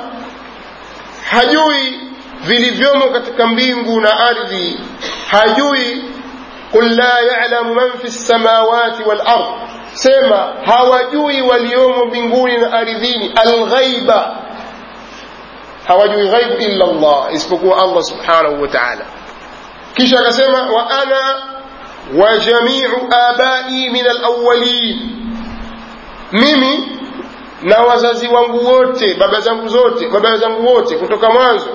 hajui vilivyomo katika mbingu na ardhi hajui qul la yalamu man fi lsamawati walard sema hawajui waliomo mbinguni na ardhini alghaiba hawajui ghaibu illa llah isipokuwa allah subhanahu wa taala kisha akasema wa ana wa jamiu abai min alawalin mimi na wazazi wangu wote baba zangu zote baba zangu wote kutoka mwanzo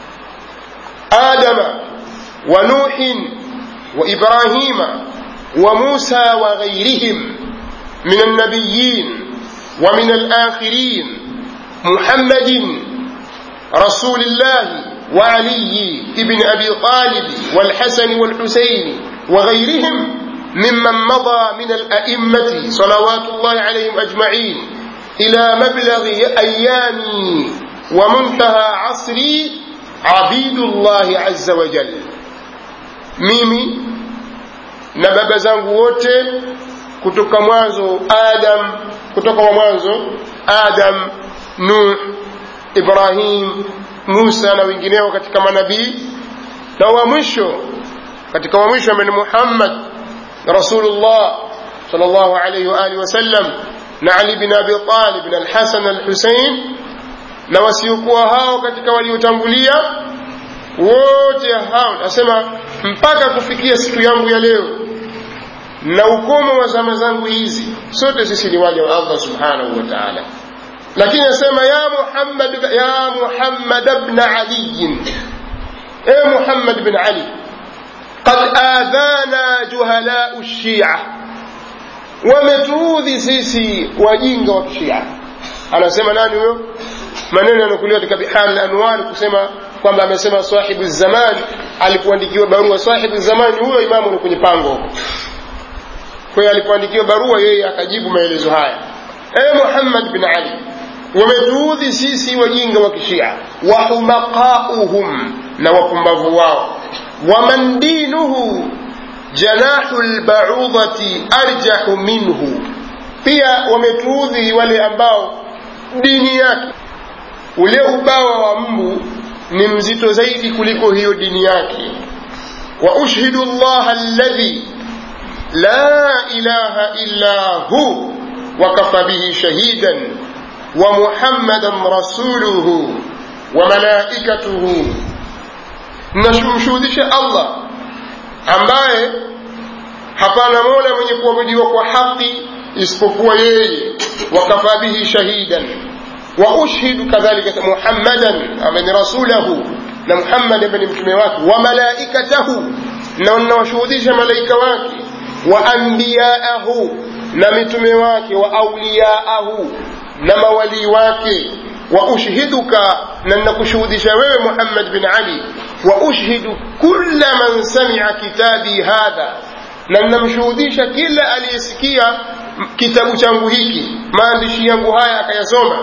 adama wa nuhin wa ibrahima wa musa wa ghairihim min alnabiyin wa min alakhirin muhammadin رسول الله وعلي ابن أبي طالب والحسن والحسين وغيرهم ممن مضى من الأئمة صلوات الله عليهم أجمعين إلى مبلغ أيامي ومنتهى عصري عبيد الله عز وجل mimi na baba zangu wote kutoka mwanzo adam kutoka wa mwanzo adam nuh ibrahim musa na wengineo katika manabii na wa mwisho katika wa mwisho ambaye ni muhammad rasulullah sal llahu alaihi waalihi wasallam na ali bin abi talib na alhasan alhusein na wasiokuwa hao katika waliotangulia wote hao nasema mpaka kufikia siku yangu ya leo na ukomo wa zama zangu hizi sote sisi ni waja wa allah subhanahu wa taala lakini nasema ya muhammad ya muhammad bn aliyin e muhammad bin ali qad adhana juhalau lshia wametuudhi sisi wajinga wa kishia anasema nani huyo maneno yanakuliwa katika bihari lanwar kusema kwamba amesema sahibu zaman alipoandikiwa barua sahibu zaman huyo imamu ni kwenye pango kwa hiyo alipoandikiwa barua yeye akajibu maelezo haya e muhammad bin ali wametuudhi sisi wajinga wa kishia wahumaqauhum na wapumbavu wao waman dinuhu janahu lbaudhati arjahu minhu pia wametuudhi wale ambao dini yake ule ubawa wa mbu ni mzito zaidi kuliko hiyo dini yake wa ushhidu llaha alladhi la ilaha illa hu wakafa bihi shahidan wa muhammadan rasuluhu wa malaikatuhu nashuhudisha allah ambaye hapana mola mwenye kuabudiwa kwa haki isipokuwa yeye wakafa bihi shahidan wa ushhidu kadhalika muhammadan ambaye ni rasulahu na muhammad ambaye ni mtume wake wa malaikatahu na nawashuhudisha malaika wake wa ambiyaahu na mitume wake wa auliyaahu na mawalii wake wa ushhiduka na nakushuhudisha wewe muhammad bin ali wa ushhidu kulla man samia kitabi hadha na namshuhudisha kila aliyesikia kitabu changu hiki maandishi yangu haya akayasoma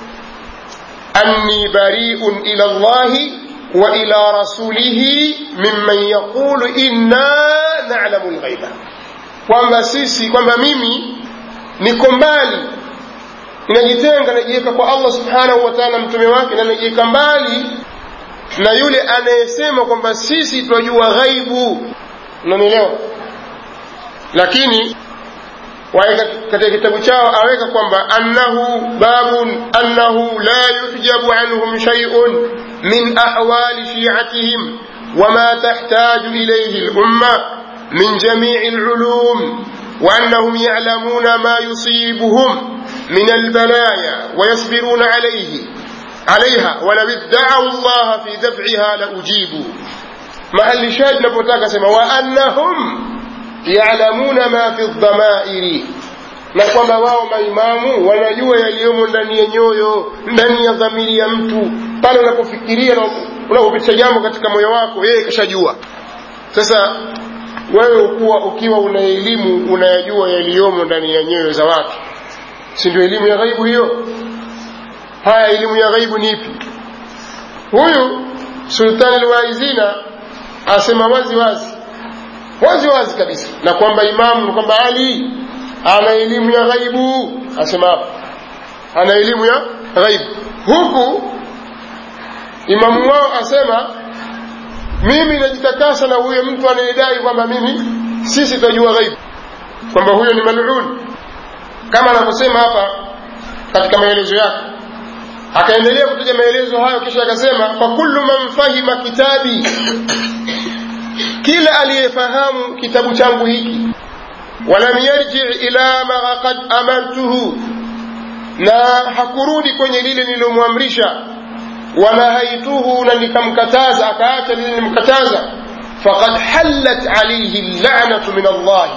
anni bariun ila llahi wa ila rasulihi mimman yaqulu inna nalamu lghaiba kwamba sisi kwamba mimi niko mbali ninajitenga najiweka kwa allah subhanahu wa taala mtume wake na najiweka mbali na yule anayesema kwamba sisi twajua ghaibu unanielewa lakini waeka katika kitabu chao aweka kwamba annahu babun annahu la yuhjabu anhum shay'un min ahwali shi'atihim وما تحتاج إليه الأمة من جميع العلوم وأنهم يعلمون ما يصيبهم من البلايا ويصبرون عليه عليها ولو ادعوا الله في دفعها لأجيبوا محل شاهد نبوتاك سما وأنهم يعلمون ما في الضمائر na kwamba wao maimamu wanajua yaliyomo ndani ya nyoyo ndani ya dhamiri ya mtu pale unapofikiria na unapopitisha jambo katika moyo wako yeye kashajua sasa wewe ukuwa ukiwa una elimu unayajua yaliyomo ndani ya nyoyo za watu si ndio elimu ya ghaibu hiyo haya elimu ya ghaibu ni ipi huyu sultani alwaizina asema wazi wazi wazi wazi kabisa na kwamba imamu kwamba ali ana elimu ya ghaibu asema hapo ana elimu ya ghaibu huku imamu wao asema mimi najitakasa na huyo mtu anayedai kwamba mimi sisi tunajua ghaibu kwamba huyo ni malun kama anavyosema hapa katika maelezo yake akaendelea kutaja maelezo hayo kisha akasema fa kullu man fahima kitabi kila aliyefahamu kitabu changu hiki walam yarji ila ma qad amartuhu na hakurudi kwenye lile nililomwamrisha wanahaituhu na nikamkataza akaacha lile nilimkataza faqad hallat alayhi llanatu min allahi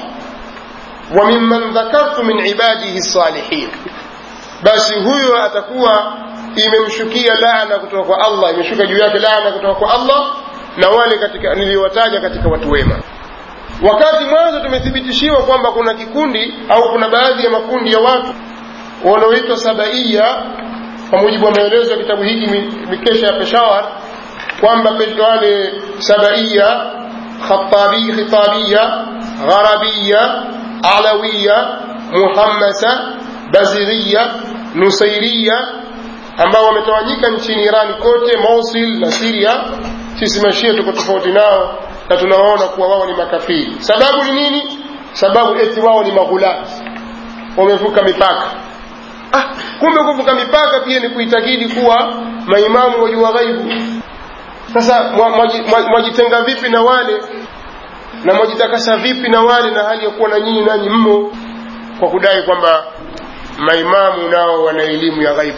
wa mimman dhakartu min ibadihi salihin basi huyo atakuwa imemshukia laana kutoka kwa allah imeshuka juu yake laana kutoka kwa allah na wale katika niliwataja katika watu wema wakati mwanzo tumethibitishiwa kwamba kuna kikundi au kuna baadhi ya makundi ya watu wanaoitwa sabaia kwa mujibu wa maelezo ya kitabu hiki mikesha ya peshawar kwamba wale sabaia khitabi, khitabia gharabia alawiya muhammasa baziria nusairia ambao wametawanyika nchini irani kote mosul na siria sisi mashia tuko tofauti nao na tunawaona kuwa wao ni makafiri sababu ni nini sababu eti wao ni maghulati wamevuka mipaka ah, kumbe kuvuka mipaka pia ni kuitakidi kuwa maimamu wajua ghaibu sasa mwajitenga vipi na wale na mwajitakasa vipi na wale na hali ya kuwa na nyinyi nanyi mmo kwa kudai kwamba maimamu nao wana elimu ya ghaibu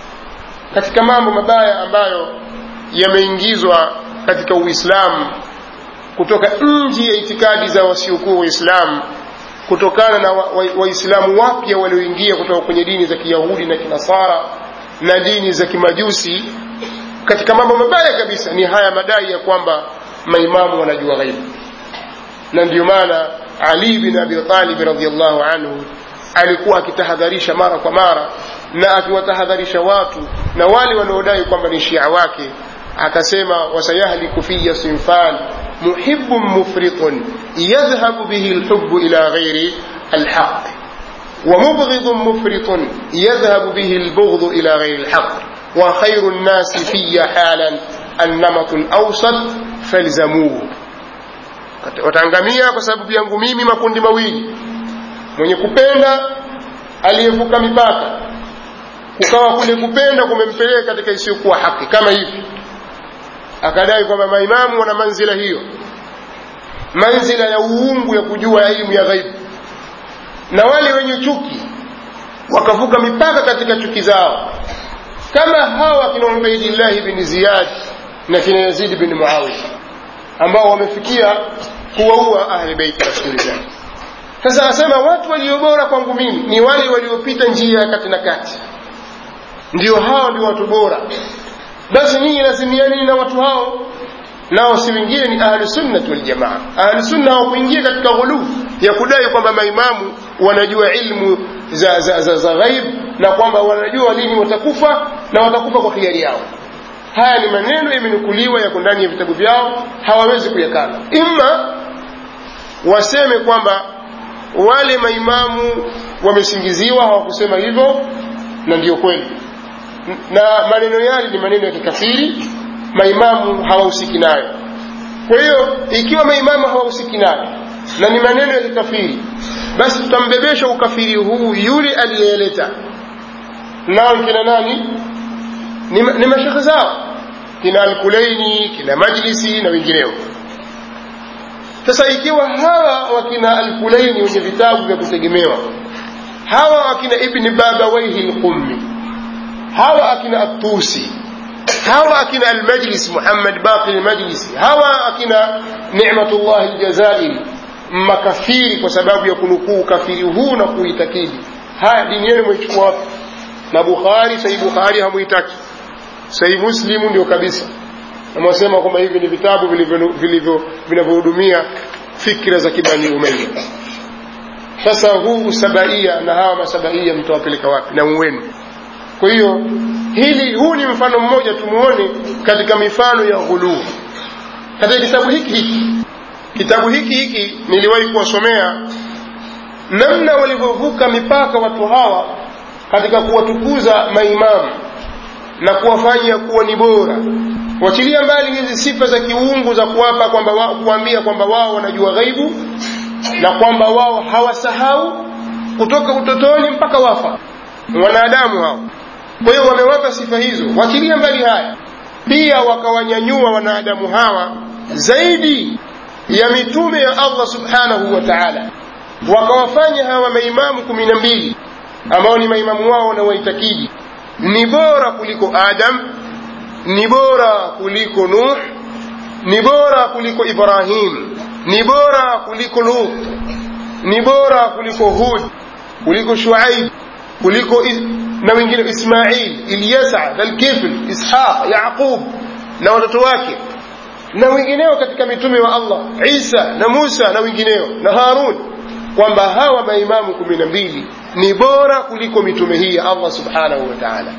katika mambo mabaya ambayo yameingizwa katika uislamu kutoka nje ya itikadi za wasiokuwa waislamu kutokana na waislamu wa, wa wapya walioingia kutoka kwenye dini za kiyahudi na kinasara na dini za kimajusi katika mambo mabaya kabisa ni haya madai ya kwamba maimamu wanajua ghaibu na ndiyo maana ali bin abi talib radiallahu anhu alikuwa akitahadharisha mara kwa mara na akiwatahadharisha watu na wale wanaodai kwamba ni shia wake akasema wasayahliku fiya sinfan muhibun mufritun yadhhabu bihi lhubu ila ghairi alhaq ومبغض مفرط يذهب به البغض إلى غير الحق وخير الناس في حالا النمط الأوسط فالزموه wataangamia kwa sababu yangu mimi makundi mawili mwenye kupenda aliyevuka mipaka kukawa kule kupenda kumempeleka katika isiyokuwa haki kama hivi akadai kwamba maimamu wana manzila hiyo manzila ya uungu ya kujua elimu ya ghaibu na wale wenye chuki wakavuka mipaka katika chuki zao kama hawa kina ubaidillahi bin ziyad na kina yazidi bin muawiya ambao wamefikia kuwaua ahli beiti rasulillah sasa asema watu walio bora kwangu mimi ni wale waliopita njia ya kati na kati ndio hao ndio watu bora basi ninyi lazimianini na watu hao nao si wengine ni ahlusunnati waljamaa ahlusunna hawakuingia katika ghuluu ya kudai kwamba maimamu wanajua ilmu za, za, za, za ghaib na kwamba wanajua lini watakufa na watakufa kwa hiari yao haya ni maneno yamenukuliwa yako ndani ya vitabu vyao hawawezi kuyakana imma waseme kwamba wale maimamu wamesingiziwa hawakusema hivyo na ndiyo kweli na maneno yale ni maneno ya kikafiri maimamu hawahusiki nayo kwa hiyo ikiwa maimamu hawahusiki nayo na ni maneno ya kikafiri basi tutambebesha ukafiri huu yule aliyeleta nao kina nani ni, ni mashekhe zao kina alkulaini kina majlisi na wengineo sasa ikiwa hawa wakina alkulaini wenye vitabu vya kutegemewa hawa wakina ibni babawaihi lqummi hawa akina atusi hawa akina almajlis muhammad baqi almajlisi hawa akina nimatullah aljazairi makafiri kwa sababu ya kunukuu ukafiri huu na kuitakidi haya dini yenu mwaichukua wapi na bukhari sahih bukhari hamuitaki sahih muslimu ndio kabisa namwasema kwamba hivi ni vitabu vinavyohudumia fikra za kibani umayya sasa huu sabaia na hawa masabaia mtawapeleka wapi na mwenu kwa hiyo hili huu ni mfano mmoja tumuone katika mifano ya ghuluu katika kitabu hiki hiki kitabu hiki hiki niliwahi kuwasomea namna walivyovuka mipaka watu hawa katika kuwatukuza maimamu na kuwafanya kuwa ni bora wachilia mbali hizi sifa za kiungu za kuwapa kwamba wa, kuambia kwamba wao wanajua ghaibu na kwamba wao hawasahau kutoka utotoni mpaka wafa wanadamu hao kwa hiyo wamewapa sifa hizo wachilia mbali haya pia wakawanyanyua wanadamu hawa zaidi ya mitume ya allah subhanahu wa taala wakawafanya hawa maimamu kumi na mbili ambao ni maimamu wao na waitakidi ni bora kuliko adam ni bora kuliko nuh ni bora kuliko ibrahim ni bora kuliko lut ni bora kuliko hud kuliko shuaib kuliko na wengine ismail ilyasa dhalkifl ishaq yaqub na watoto wake na wengineo katika mitume wa allah isa na musa na wengineo na harun kwamba hawa maimamu kumi na mbili ni bora kuliko mitume hii ya allah subhanahu wa taala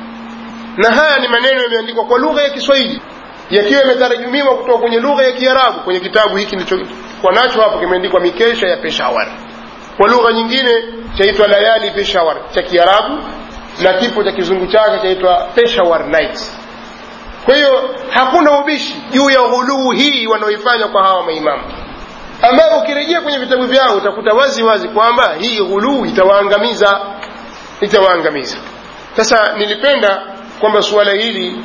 na haya ni maneno yameandikwa kwa lugha ya kiswahili yakiwa yametarajumiwa kutoka kwenye lugha ya kiarabu kwenye kitabu hiki nilichokuwa nacho hapo kimeandikwa mikesha ya peshawar kwa lugha nyingine chaitwa layali peshawar cha kiarabu na kipo cha kizungu chake chaitwa peshawar night kwa hiyo hakuna ubishi juu ya ghuluu hii wanaoifanya kwa hawa maimamu ambayo ukirejea kwenye vitabu vyao utakuta wazi wazi kwamba hii ghuluu itawaangamiza itawaangamiza sasa nilipenda kwamba suala hili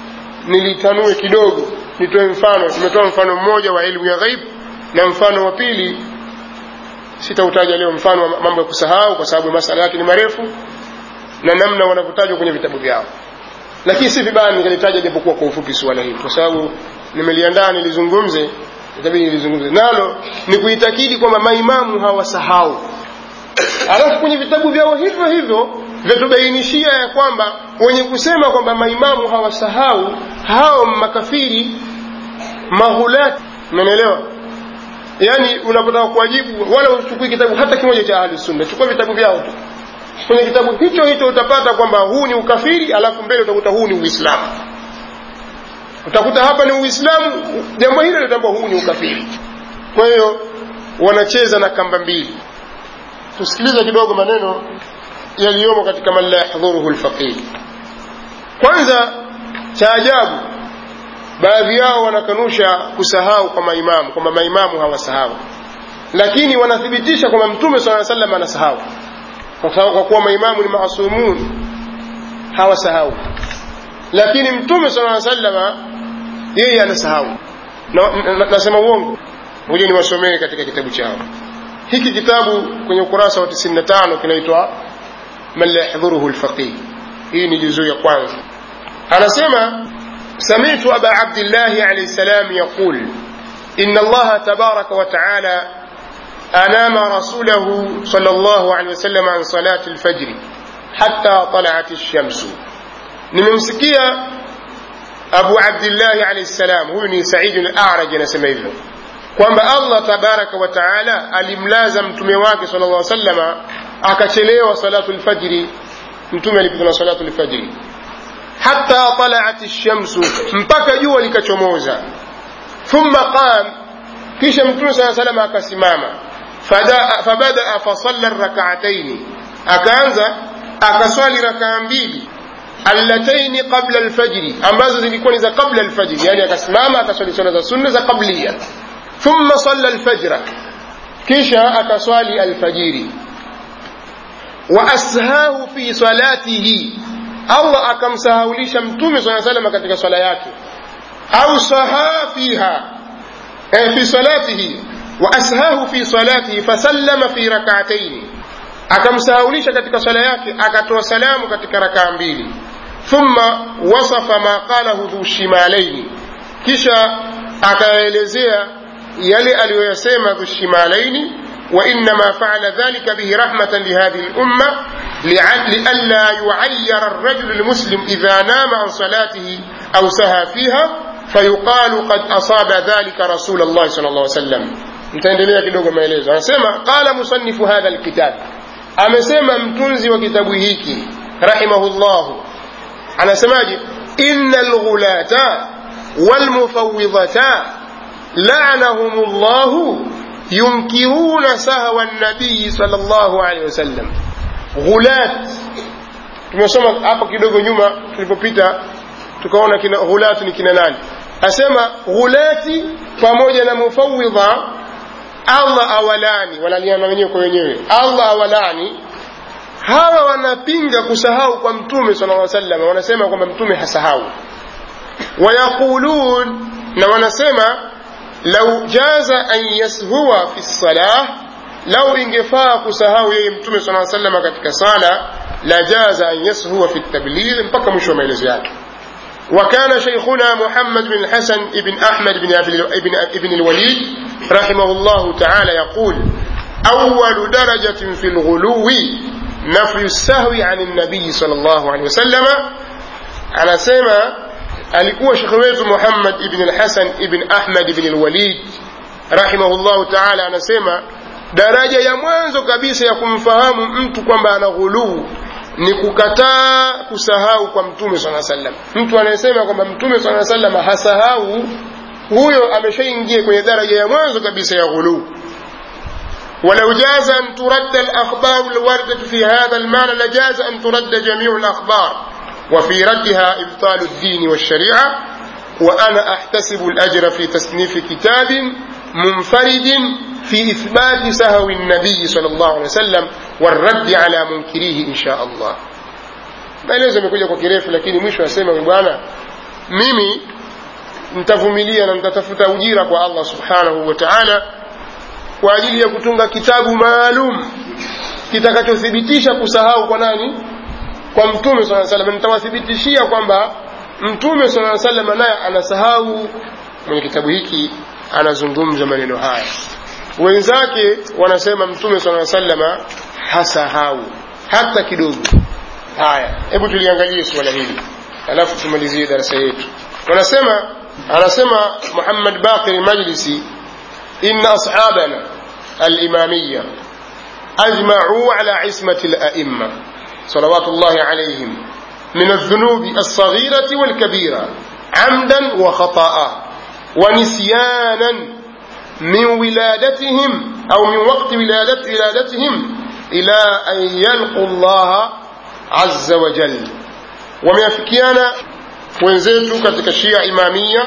nilitanue kidogo nitoe mfano tumetoa mfano mmoja wa elimu ya ghaib na mfano wa pili sitautaja leo mfano wa mambo ya kusahau kwa sababu masala yake ni marefu na namna wanavyotajwa kwenye vitabu vyao lakini si vibaya nikalitaja japokuwa kwa ufupi suala hili kwa sababu nimeliandaa nilizungumze itabidi nilizungumze nalo ni kuitakidi kwamba maimamu hawasahau alafu kwenye vitabu vyao hivyo hivyo vyatubainishia ya kwamba wenye kusema kwamba maimamu hawasahau hao makafiri mahulati unanielewa yaani unapotaka kuwajibu wala uchukui kitabu hata kimoja cha ahli sunna chukua vitabu vyao tu kwenye kitabu hicho hicho utapata kwamba huu ni ukafiri alafu mbele utakuta huu ni uislamu utakuta hapa ni uislamu jambo hilo litambua huu ni ukafiri kwa hiyo wanacheza na kamba mbili tusikilize kidogo maneno yaliyomo katika man la yahdhuruhu lfaqih kwanza cha ajabu baadhi yao wanakanusha kusahau kwa maimamu kwamba maimamu hawasahau lakini wanathibitisha kwamba mtume saa salam anasahau kwa kuwa maimamu ni maasumun hawasahau lakini mtume saa salama yeye anasahau nasema uongo moja niwasomee katika kitabu chao hiki kitabu kwenye ukurasa wa 95 kinaitwa man la yahdhuruhu lfaqih hii ni juzuu ya kwanza anasema سمعت أبا عبد الله عليه السلام يقول إن الله تبارك وتعالى أنام رسوله صلى الله عليه وسلم عن صلاة الفجر حتى طلعت الشمس نمسكية أبو عبد الله عليه السلام هو سعيد الأعرج نسمى hivyo kwamba allah tabaraka wa taala alimlaza mtume wake sala llah salama akachelewa salatu lfajiri mtume alipigwa na salatu lfajiri hata talaat lshamsu mpaka jua likachomoza thumma qam kisha mtume saa salama akasimama fabadaa fasalla rakataini akaanza akaswali rakaa mbili allataini qabla alfajri ambazo zilikuwa ni za qabla alfajri yani akasimama akaswali swala za sunna za qablia thumma salla alfajra kisha akaswali alfajiri wa ashahu fi salatihi allah akamsahaulisha mtume saa salama katika swala yake au saha fiha eh, fi salatihi wa ashahu fi salatihi fasallama fi rakataini akamsahaulisha katika swala yake akatoa salamu katika rakaa mbili thumma wasafa ma qalahu dhu shimalaini kisha akaelezea yale aliyoyasema dhu shimalaini وإنما فعل ذلك به رحمة لهذه الأمة لئلا يعير الرجل المسلم إذا نام عن صلاته أو سهى فيها فيقال قد أصاب ذلك رسول الله صلى الله عليه وسلم nitaendelea kidogo maelezo anasema qala musannifu hadha alkitab amesema mtunzi wa kitabu hiki rahimahullahu anasemaje inna alghulata walmufawidhata la'anahum Allah yunkiruna sahwa an-nabiy sallallahu alayhi wasallam ghulat tumesoma hapo kidogo nyuma tulipopita tukaona kina ghulatu ni kina nani asema ghulati pamoja na mufawidha Allah awalani wanaliana wenyewe kwa wenyewe Allah awalani hawa wanapinga kusahau kwa mtume sallallahu alaihi wasallam wanasema kwamba mtume hasahau wayaqulun na wanasema lau jaza an yashua fi salah lau ingefaa kusahau yeye mtume sallallahu alaihi wasallam katika sala la jaza an yashua fi tabligh mpaka mwisho wa maelezo yake وكان شيخنا محمد بن الحسن بن أحمد بن ابن, ابن الوليد رحمه الله تعالى يقول أول درجة في الغلو نفي السهو عن النبي صلى الله عليه وسلم على سيما alikuwa shekhe wetu Muhammad ibn al-Hasan ibn Ahmad ibn al-Walid rahimahullahu ta'ala anasema daraja ya mwanzo kabisa ya kumfahamu mtu kwamba ana ghuluu ni kukataa kusahau kwa mtume sala sallam mtu anayesema kwamba mtume sala sallam hasahau huyo ameshaingia kwenye daraja ya mwanzo kabisa ya ghuluu ولو جاز أن ترد الأخبار الواردة في هذا المعنى لجاز أن ترد جميع الأخبار وفي ردها إبطال الدين والشريعة وأنا أحتسب الأجر في تصنيف كتاب منفرد في إثبات سهو النبي صلى الله عليه وسلم والرد على منكريه إن شاء الله maelezo yamekuja kwa kirefu lakini mwisho asema bwana mimi nitavumilia na nitatafuta ujira kwa allah subhanahu wa taala kwa ajili ya kutunga kitabu maalum kitakachothibitisha kusahau kwa nani kwa mtume saa salam nitawathibitishia kwamba mtume saa salam naye anasahau mwenye kitabu hiki anazungumza maneno haya wenzake wanasema mtume saa salama hasahau hata kidogo haya hebu tuliangalie suala hili alafu tumalizie darasa yetu wanasema anasema muhammad bakir majlisi inna ashabana alimamiya ajmacuu ala ismati alaimma صلوات الله عليهم من الذنوب الصغيرة والكبيرة عمدا وخطأ ونسيانا من ولادتهم أو من وقت ولادت ولادتهم إلى أن يلقوا الله عز وجل wameafikiana wenzetu katika shia imamia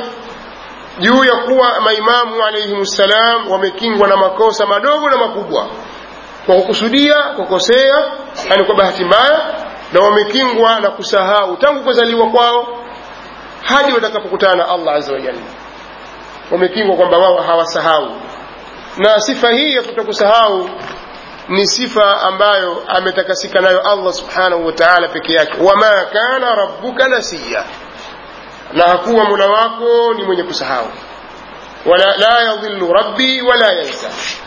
juu ya kuwa maimamu alaihim ssalam wamekingwa na makosa madogo na makubwa kwa kukusudia kukosea yani kwa bahati mbaya na wamekingwa na kusahau tangu kuzaliwa kwao hadi watakapokutana na allah azza wajalla wamekingwa kwamba wao hawasahau na sifa hii ya kutokusahau ni sifa ambayo ametakasika nayo allah subhanahu wa taala peke yake wama kana rabbuka nasiya na hakuwa mula wako ni mwenye kusahau wala la yadhillu rabbi wala yansa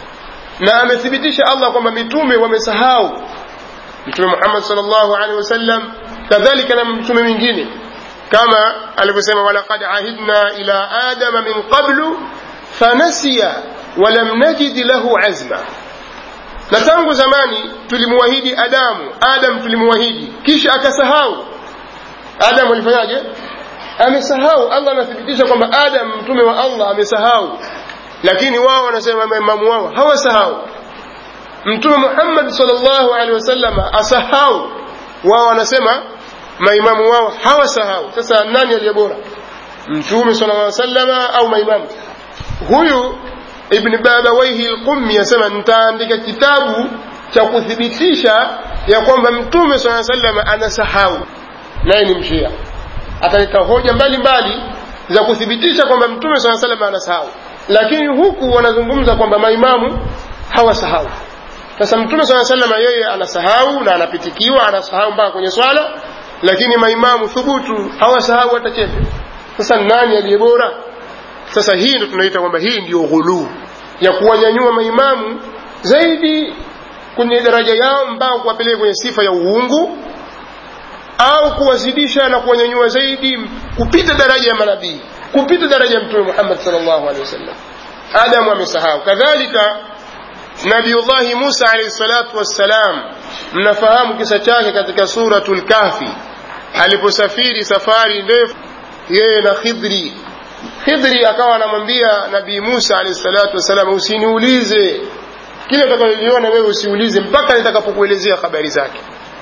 na amethibitisha allah kwamba mitume wamesahau mtume muhammad salllahu alehi wasallam kadhalika na mtume mwingine kama alivyosema walaqad ahidna ila adama min qablu fanasiya walam najid lahu azma na tangu zamani tulimwahidi adamu adam tulimwahidi kisha akasahau adamu alifanyaje amesahau allah anathibitisha kwamba adam mtume wa allah amesahau lakini wao wanasema maimamu wao hawasahau mtume muhammad salllahu alehi wasallama asahau wao wanasema maimamu wao hawasahau sasa nani aliye bora mtume sala llaw salama au maimamu huyu ibn babawaihi lqummi asema nitaandika kitabu cha kuthibitisha ya kwamba mtume saa salama anasahau naye ni mshia ataleta hoja mbalimbali za kuthibitisha kwamba mtume saa salama anasahau lakini huku wanazungumza kwamba maimamu hawasahau sasa mtume saa salama yeye anasahau na anapitikiwa anasahau mpaka kwenye swala lakini maimamu thubutu hawasahau hata chepe sasa nani aliye bora sasa hii ndo tunaita kwamba hii ndio ghuluu ya kuwanyanyua maimamu zaidi kwenye daraja yao mpaka kuwapeleka kwenye sifa ya uungu au kuwazidisha na kuwanyanyua zaidi kupita daraja ya manabii kupita daraja ya mtume muhammad salllahu alehi wasallam adamu amesahau kadhalika nabiyullahi musa alaihi salatu wassalam mnafahamu kisa chake katika suratul kahfi aliposafiri safari ndefu yeye na khidri khidri akawa anamwambia nabii musa alaihi salatu wassalam usiniulize kile utakaliona wewe usiulize mpaka nitakapokuelezea habari zake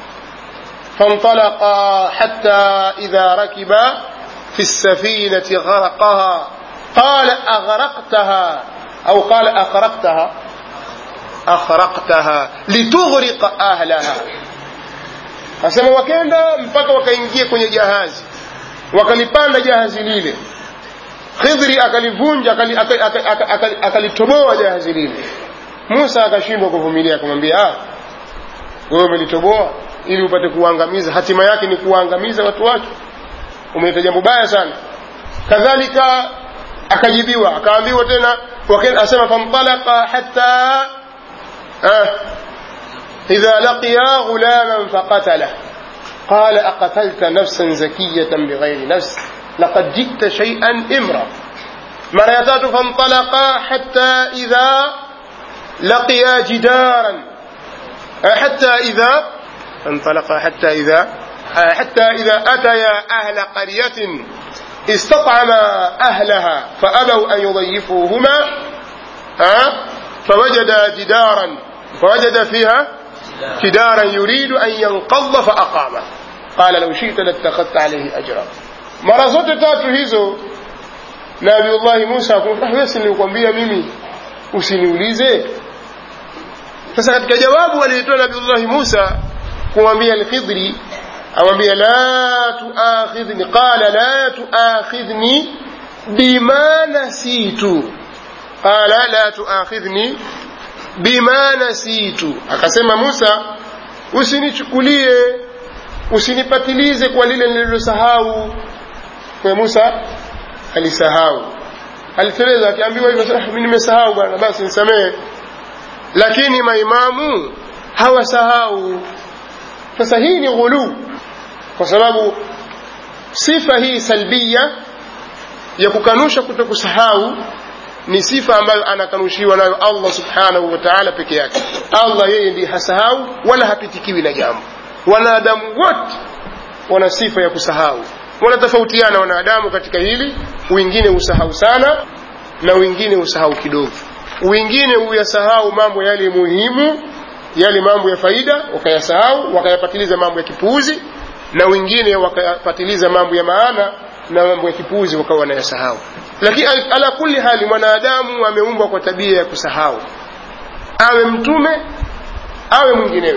فانطلقا حتى إذا ركبا في السفينة غرقها قال أغرقتها أو قال أخرقتها أخرقتها لتغرق أهلها asema wakenda mpaka wakaingia kwenye jahazi wakalipanda jahazi lile khidhri akalivunja akalitoboa jahazi lile musa akashindwa kuvumilia akamwambia ah, wewe umelitoboa ili upate kuangamiza hatima yake ni kuwaangamiza watu wake umeleta jambo baya sana kadhalika akajibiwa akaambiwa tena asema famtalaka hatta ah, idha laqiya ghulaman faqatalah قال أقتلت نفسا زكية بغير نفس لقد جئت شيئا إمرا مريتات فانطلقا حتى إذا لقيا جدارا حتى إذا انطلقا حتى إذا حتى إذا أتيا أهل قرية استطعما أهلها فأبوا أن يضيفوهما فوجدا جدارا فوجد فيها جدارا يريد أن ينقض فأقامه قال لو شئت لاتخذت عليه أجرا mara zote tatu hizo nabiullahi musa wesi nilikwambia mimi usiniulize sasa katika jawabu alilitoa nabiullahi musa kumwambia alkhidri amwambia la tuakhidhni qala la tuakhidhni bima nasitu qala la tuakhidhni bima nasitu akasema musa usinichukulie usinipatilize kwa lile nililosahau kwa musa alisahau aliteleza akiambiwa hivyo mi nimesahau bwana basi nisamehe lakini maimamu hawasahau sasa hii ni ghuluu kwa sababu sifa hii salbia ya kukanusha kuto kusahau ni sifa ambayo anakanushiwa nayo allah subhanahu wa taala peke yake allah yeye ndiye hasahau wala hapitikiwi na jambo wanadamu wote wana sifa ya kusahau wanatofautiana wanadamu katika hili wengine husahau sana na wengine husahau kidogo wengine huyasahau mambo yale muhimu yale mambo ya faida wakayasahau wakayapatiliza mambo ya kipuuzi na wengine wakayapatiliza mambo ya maana na mambo ya kipuuzi wakawa wanayasahau lakini ala kulli hali mwanadamu ameumbwa kwa tabia ya kusahau awe mtume awe mwinginewe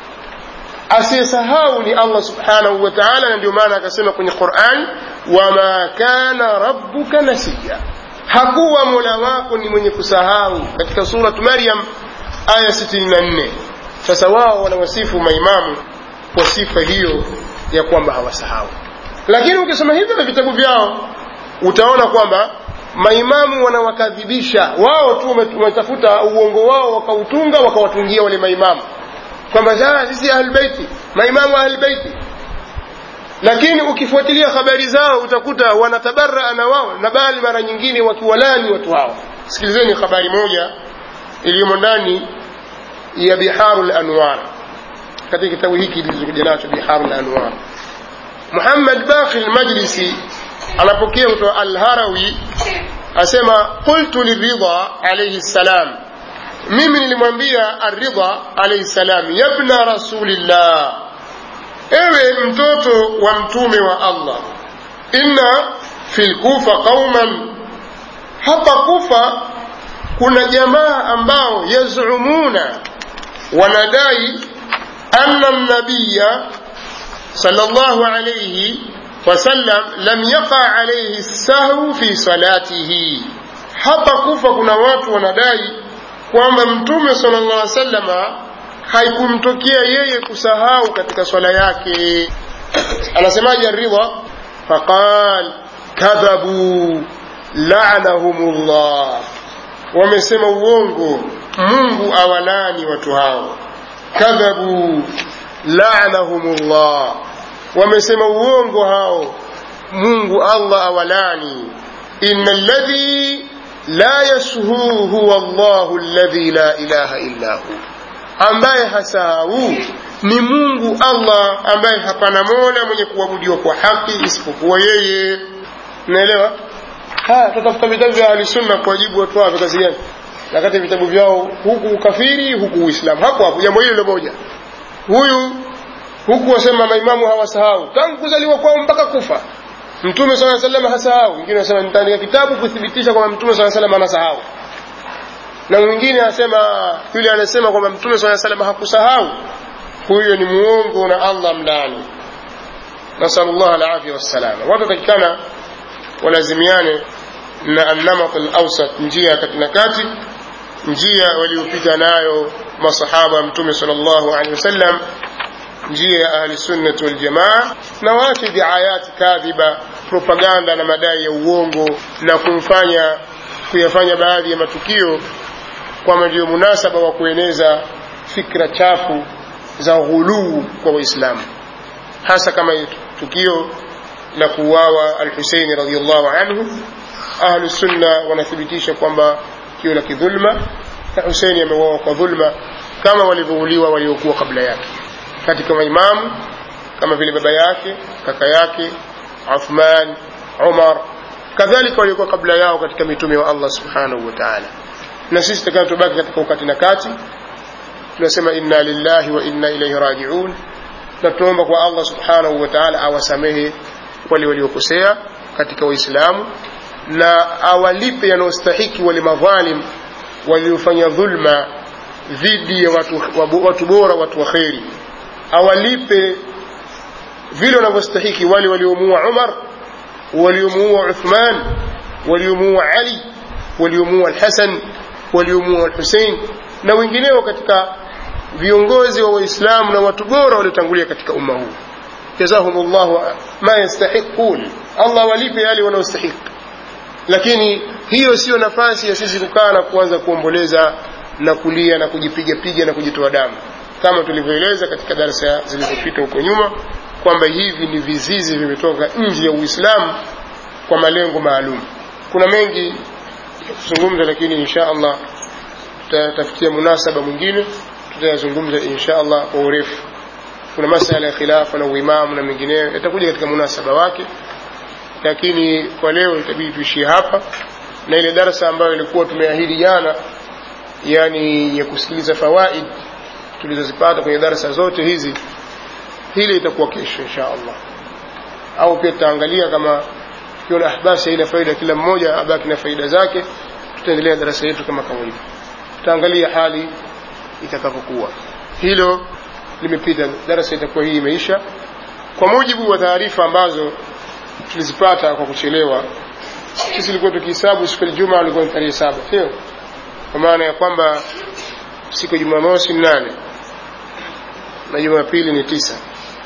asiyesahau ni allah subhanahu wa taala na ndio maana akasema kwenye quran wama kana rabbuka nasiya hakuwa mola wako ni mwenye kusahau katika surat maryam aya 64 sasa wao wanawasifu maimamu kwa sifa hiyo ya kwamba hawasahau lakini ukisoma hivyo na vitabu vyao utaona kwamba maimamu wanawakadhibisha wao tu wametafuta uongo wao wakautunga wakawatungia wale maimamu kwamba sisi ahlbeiti maimamu ahlbeiti lakini ukifuatilia habari zao utakuta wanatabaraa na wao na bali mara nyingine wakiwalani watu hao sikilizeni habari moja iliyomo ndani ya biharu lanwar katika kitabu hiki kilichokuja nacho biharu lanwar muhammad baqi lmajlisi anapokea kutoka alharawi asema qultu liridha alaihi ssalam mimi nilimwambia aridha alaihi salam yabna rasulillah ewe mtoto wa mtume wa allah inna fi lkufa qauman hapa kufa kuna jamaa ambao yazumuna wanadai anna nabiya sallallahu alayhi wasallam lam yaqa alayhi sahwu fi salatihi hapa kufa kuna watu wanadai kwamba mtume sallallahu alaihi wasallama haikumtokea yeye kusahau katika swala yake anasemaje ridha faqal kadhabu la'anahumullah wamesema uongo mungu awalani watu hao kadhabu la'anahumullah wamesema uongo hao mungu allah awalani inna alladhi la yashu huwa llahu alladhi la ilaha illa hu ambaye hasahau ni mungu allah ambaye hapana mola mwenye kuabudiwa kwa haki isipokuwa yeye unaelewa tutafuta vitabu vya ahlisunna kuwajibu watu wao kazi gani nakati vitabu vyao huku ukafiri huku uislamu hapo hapo jambo hilo moja huyu huku wasema maimamu hawasahau tangu kuzaliwa kwao mpaka kufa mtume saa salam hasahau wengine wanasema nitaandika kitabu kuthibitisha kwamba mtume saa salam anasahau na mwingine anasema yule anasema kwamba mtume saa salam hakusahau huyo ni muongo na allah mlaani nasalullah alafia wassalama watu watakikana walazimiane na annamat alawsat njia kati na kati njia waliopita nayo masahaba wa mtume sal llahu alehi wasallam njia ya ahli sunnati waljamaa na waache diayati kadhiba propaganda na madai ya uongo na kumfanya kuyafanya baadhi ya matukio kwamba ndio munasaba wa kueneza fikra chafu za ghuluu kwa waislamu hasa kama tukio la kuuawa alhuseini radiallahu anhu ahlu sunna wanathibitisha kwamba tukio la kidhulma na huseini ameuawa kwa dhulma kama walivyouliwa waliokuwa kabla yake katika maimamu kama vile baba yake kaka yake uthman umar kadhalika waliokuwa kabla yao katika mitume wa allah subhanahu wa taala na sisi takana tubaki katika ukati na kati tunasema inna lillahi wa inna ilaihi rajiun na tunaomba kwa allah subhanahu wa taala awasamehe wale waliokosea katika waislamu na awalipe yanayostahiki wale madhalim waliofanya dhulma dhidi ya watu, watu bora watu wa kheri awalipe vile wanavyostahiki wale waliomuua umar waliomuua uthman waliomuua ali waliomuua alhasan waliomuua alhusein na wengineo katika viongozi wa waislamu na watu bora waliotangulia katika umma huu jazahum llahu ma yastahiqun allah walipe yale wanaostahiki lakini hiyo siyo nafasi ya sisi kukaa na kuanza kuomboleza na kulia na kujipiga piga na kujitoa damu kama tulivyoeleza katika darasa zilizopita huko nyuma kwamba hivi ni vizizi vimetoka nje ya uislamu kwa malengo maalum kuna mengi ya kuzungumza lakini insha allah tutatafutia munasaba mwingine tutayazungumza insha allah kwa urefu kuna masala ya khilafa na uimamu na mengineyo yatakuja katika munasaba wake lakini kwa leo itabidi tuishie hapa na ile darasa ambayo ilikuwa tumeahidi jana yani ya kusikiliza fawaid tulizozipata kwenye darasa zote hizi hili itakuwa kesho insha allah au pia tutaangalia kama kiona basi haina faida kila mmoja abaki na faida zake tutaendelea darasa yetu kama kawaida tutaangalia hali itakavyokuwa hilo limepita darasa itakuwa hii imeisha kwa mujibu wa taarifa ambazo tulizipata kwa kuchelewa sisi ilikuwa tukihesabu siku ya juma ilikuwa ni tarehe saba sio kwa maana ya kwamba siku ya jumamosi ni nane na jumapili ni tisa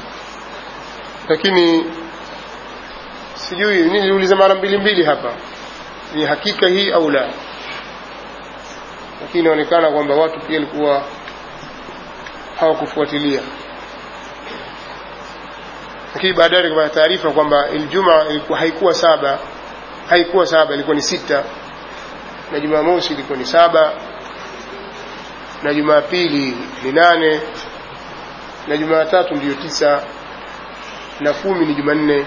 lakini sijui niliuliza mara mbili mbili hapa ni hakika hii au la lakini inaonekana kwamba watu pia walikuwa hawakufuatilia lakini baadaye nikapata taarifa kwamba iljuma ilikuwa haikuwa saba haikuwa saba ilikuwa ni sita na jumamosi ilikuwa ni saba na jumapili ni nane na jumatatu ndiyo tisa na kumi ni jumanne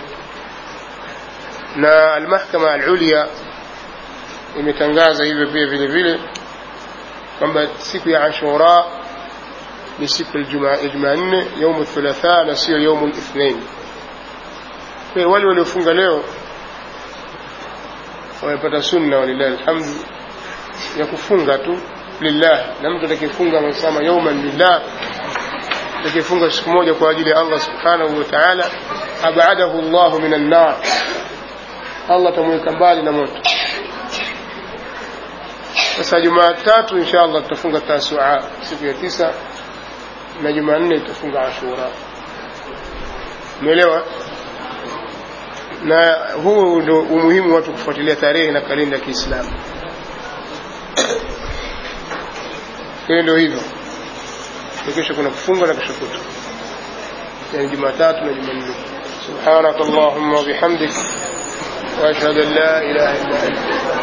na almahkama alulia imetangaza hivyo pia vile vile kwamba siku ya ashura ni siku ya jumanne yaumu thulatha na sio yaumu lithnain kwa wale waliofunga leo wamepata sunna walillahi alhamdu ya kufunga tu lillah na mtu atakayefunga amesema yauman lillah atakayefunga siku moja kwa ajili ya allah subhanahu wa taala abadahu llahu min annar allah atamweka mbali na moto sasa jumatatu insha allah tutafunga tasua siku ya tisa na jumanne tutafunga ashura umeelewa na huu ndo umuhimu watu kufuatilia tarehe na kalenda ya kiislamu hiyo ndio hivyo kesho kuna kufunga na kesho kutu yani jumatatu na jumanne subhanak allahumma wabihamdik واشهد ان لا اله الا انت